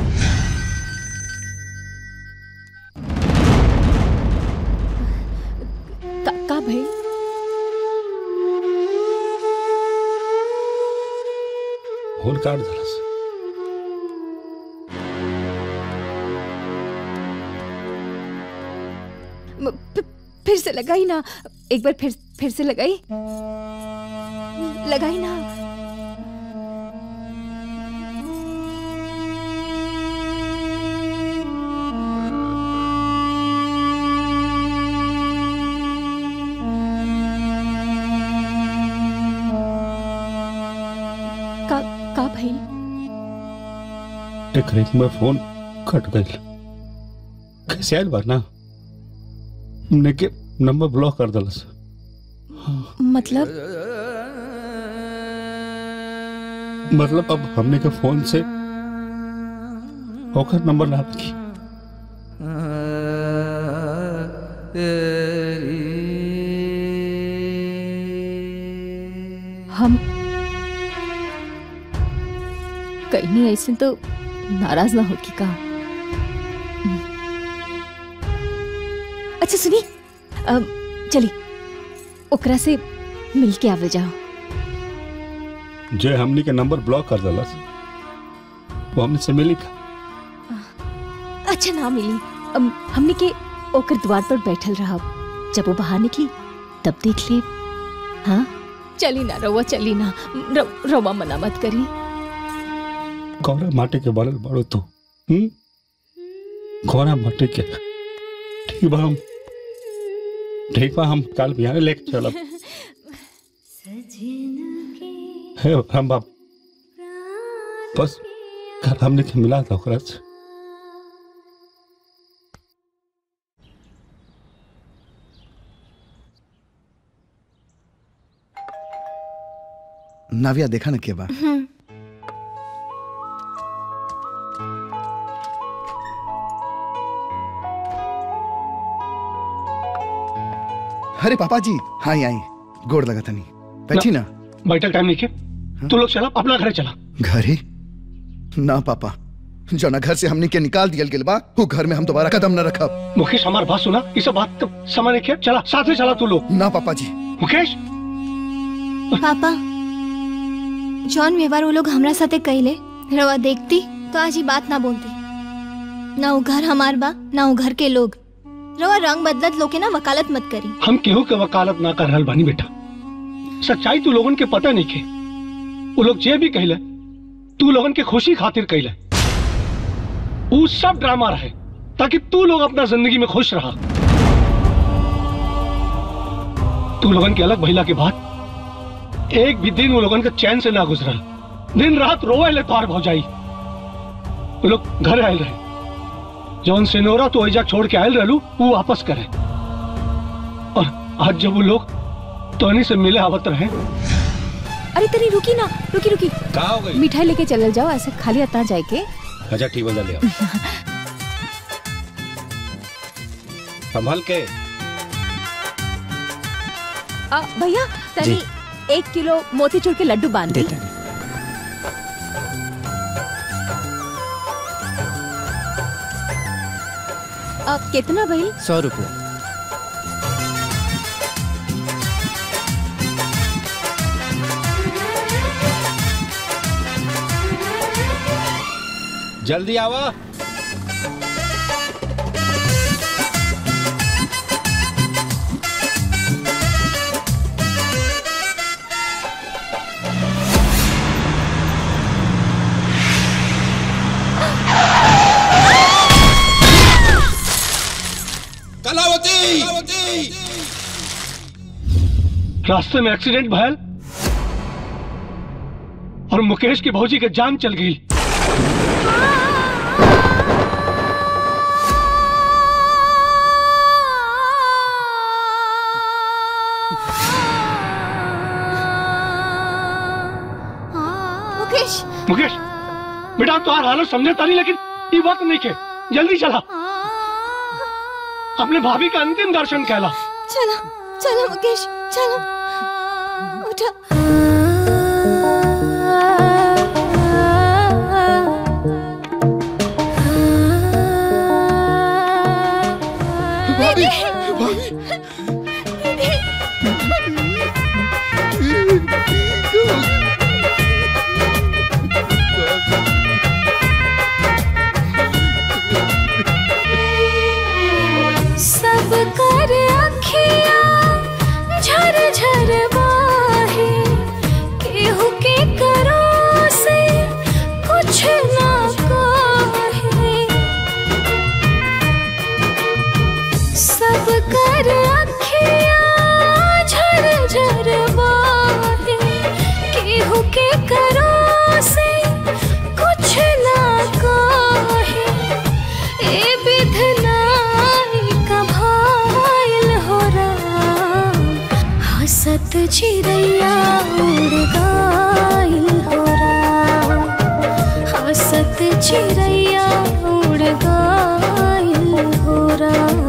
S5: का, का भाई
S4: फोन काट दलस
S5: फिर से लगाई ना एक बार फिर फिर से लगाई लगाई ना का का भइल
S4: एक रिंग में फोन कट गई कैसे आयल बार ना हमने के नंबर ब्लॉक कर दलस
S5: मतलब
S4: मतलब अब हमने के फोन से होकर नंबर ना रखी
S5: हम कहीं नहीं ऐसे तो नाराज ना होगी का अच्छा सुनी अब चली ओकरा से मिल के आवे जाओ
S4: जे हमने के नंबर ब्लॉक कर दलस वो हमने से मिली का
S5: अच्छा ना मिली अब हमने के ओकर द्वार पर बैठल रहा जब वो बाहर निकली तब देख ले हाँ चली ना रवा चली ना र- रवा मना मत करी
S4: कौरा माटी के बनल बड़ो तू हम्म कौरा माटी के ठीक बा हम ठीक बा हम कल बिहार लेके चलब है हम बाप बस कल हमने के मिला था ओकरा से
S10: नाविया देखा ना के बा अरे पापा जी हाँ आई आई गोड़ लगा तनी बैठी ना
S11: बैठक टाइम नहीं के तू लोग चला अपना घर चला
S10: घर ही ना पापा जना घर से हमने के निकाल दिया गेल बा वो घर में हम दोबारा कदम न रखब
S11: मुकेश हमारी बात सुना ये सब बात तो समझ नहीं किया चला साथ में चला तू लोग
S10: ना पापा जी
S11: मुकेश
S6: पापा जौन व्यवहार वो लोग हमरा साथे कइले रवा देखती तो आज ही बात ना बोलती ना वो घर हमार बा ना वो घर के लोग रवा रंग बदलत लोग के ना वकालत मत करी
S11: हम केहू के वकालत ना कर रहल बानी बेटा सच्चाई तू लोगन के पता नहीं के वो लोग जे भी कहले तू लोगन के खुशी खातिर कहले वो सब ड्रामा रहे ताकि तू लोग अपना जिंदगी में खुश रहा तू लोगन के अलग भइला के बाद एक भी दिन वो लोगन के चैन से ना गुजरल दिन रात रोए ले तोहार भौजाई वो लोग घर आयल रहे जौन सिनोरा तो ऐजा छोड़ के आयल रहलू वो वापस करे और आज जब वो लोग तोहनी से मिले आवत रहे
S5: अरे तनी रुकी ना रुकी रुकी
S4: का हो गई
S5: मिठाई लेके चलल जाओ ऐसे खाली अता जाए के
S4: अच्छा ठीक बंदा ले आओ संभल के
S5: आ, भैया तनी एक किलो मोतीचूर के लड्डू बांध दी अब कितना भइल
S16: सौ रुपये
S4: जल्दी आवा
S11: कलावती रास्ते में एक्सीडेंट भयल और मुकेश की भौजी के जान चल गई
S6: मुकेश
S11: मुकेश बेटा तुम्हारा हालत समझे तारी लेकिन ये वक्त नहीं के जल्दी चला अपने भाभी का अंतिम दर्शन कहला
S6: चलो चलो मुकेश चलो उठा
S10: भाभी
S7: सब कर अखिया हसत चिड़ैया उड़ गइल हो राम हसत चिड़ैया उड़ गइल हो राम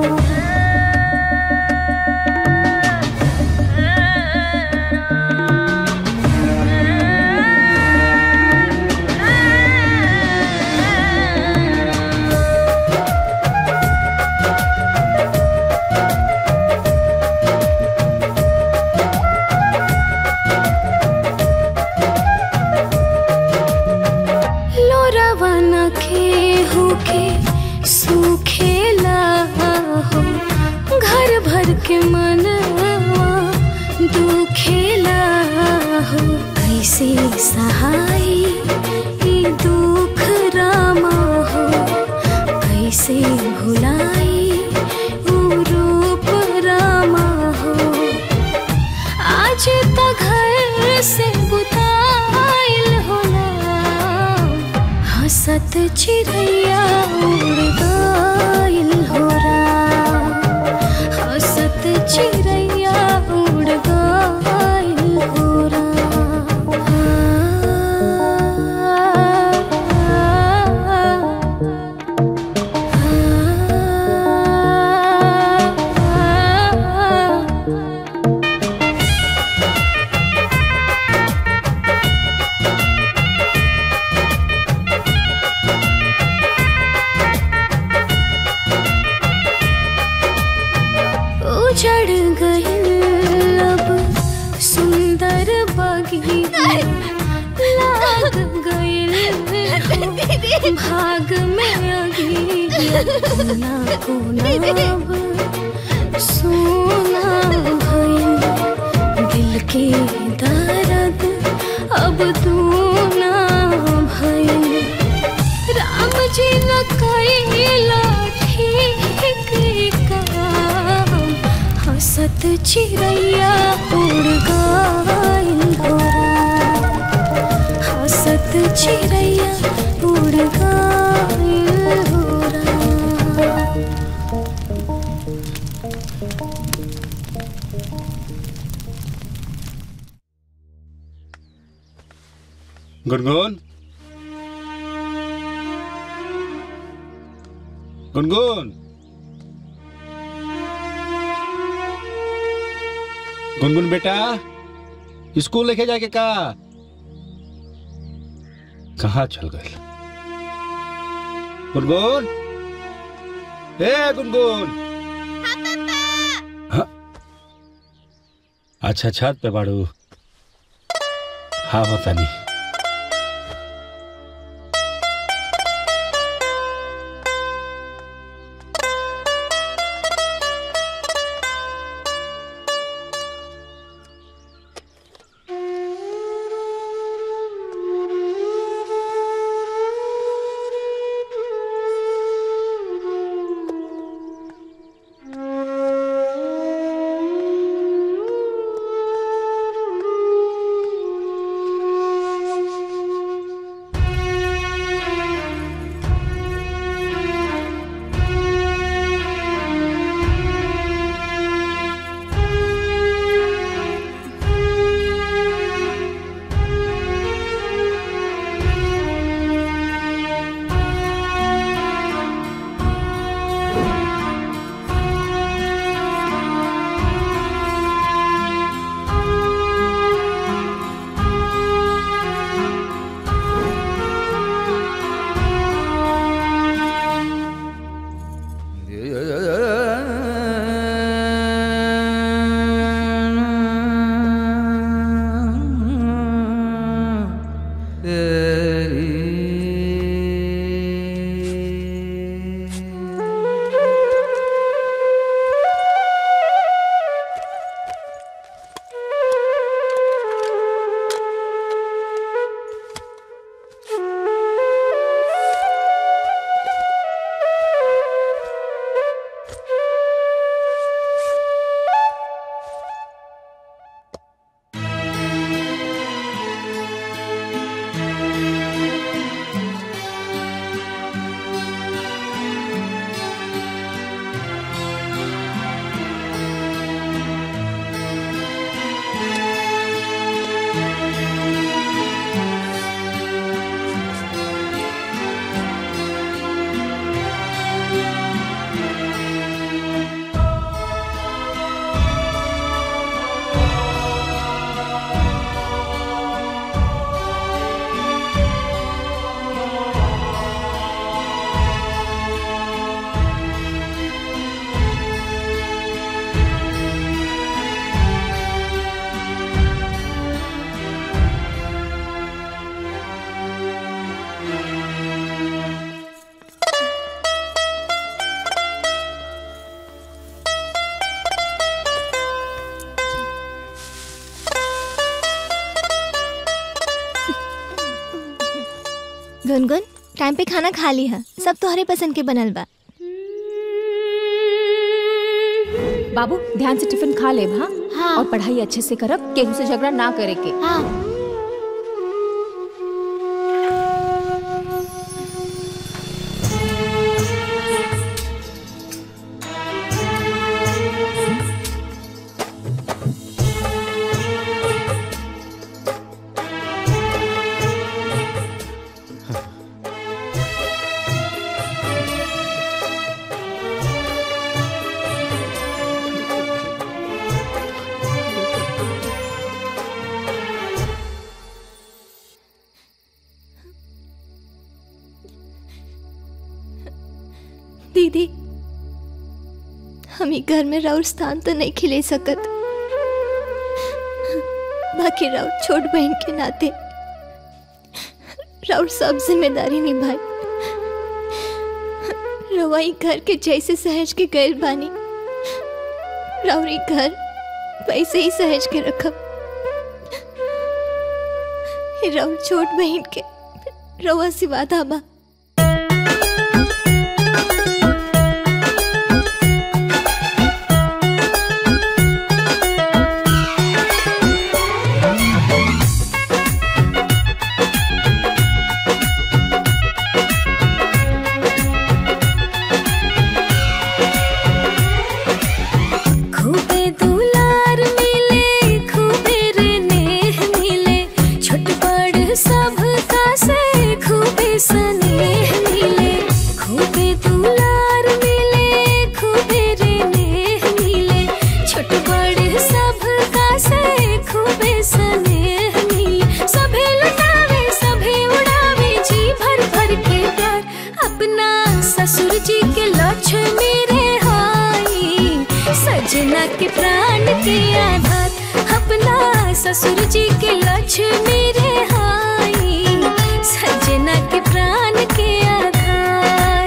S7: लोरावन के होके सूखेला हो घर भर के मनवा दुखेला हो कैसे सहाय ई दुख रामा हो कैसे भुलाई ऊ रूप रामा हो आज तो घर से बुताइल होला हसत चिड़ैया उड़ गइल हो राम हसत चिड़ैया उड़ गइल हो राम उजड़ गइल अब सुंदर बगिया लाग गइल भाग में अगिया कोना कोना अब सोना भइल दिल के दर्द अब तू ना भइल राम जी न कैला ठीक काम हसत चिड़ैया उड़ गइल हो राम हसत चिड़ैया उड़ गइल हो राम
S4: गुनगुन गुनगुन गुनगुन बेटा स्कूल लेके जाके का कहाँ चल गए गुनगुन ए गुनगुन हाँ? अच्छा छत पे बाड़ू हाँ होता नहीं
S6: गुनगुन टाइम पे खाना खा ली है सब तोहरे पसंद के बनल बा
S5: बाबू ध्यान से टिफिन खा ले हाँ
S14: हाँ।
S5: और पढ़ाई अच्छे से करब केहू से झगड़ा ना करे के
S14: हाँ
S6: दीदी हम ही घर में राउर स्थान तो नहीं खिले सकत बाकी राउर छोट बहन के नाते राउर सब जिम्मेदारी निभाई रवाई घर के जैसे सहज के गैर बानी राउरी घर वैसे ही सहज के रखब राउर छोट बहन के रवा सिवा धाबा
S7: खूबे दुलार मिले खूबे रे नेह मिले छोट बड़ सब का से खूबे स्नेह मिले खूबे दुलार मिले खूबे रे नेह मिले छोट बड़ सब का से खूबे स्नेह मिले सभे लुटावे सभे उड़ावे जी भर भर के प्यार अपना ससुर जी के लक्ष्मी रे हाई सजना के प्राण के आधार अपना ससुर जी के लक्ष्मी रे हाई सजना के प्राण के आधार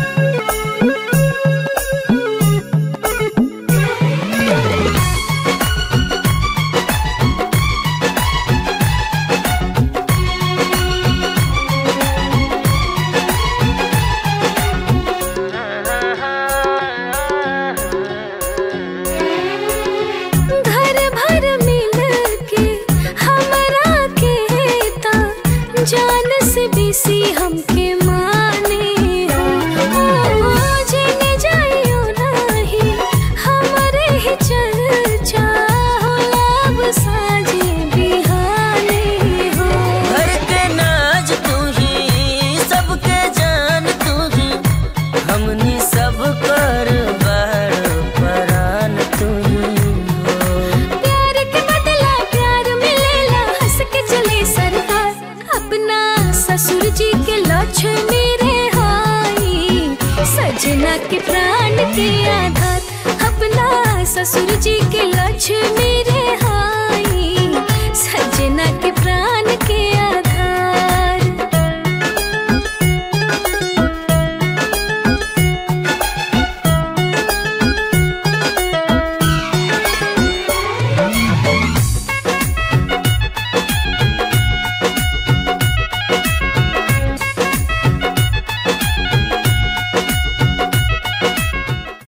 S7: घर भर मिल के हमरा के ता जान से बेसी हमके माने ओ जेने जाइयो नहीं हमरे ही चर्चा होला अब साजे बिहाने हो
S8: घर के नाज तू ही सबके जान तू ही हमनी सब कर बार परान तू ही हो
S7: प्यार के बदला प्यार मिलेला हंस के चले सरकार अपना ससुर जी के लक्ष्मी रे हाई सजना के प्राण के आधार अपना ससुर जी के लक्ष्मी रे हाई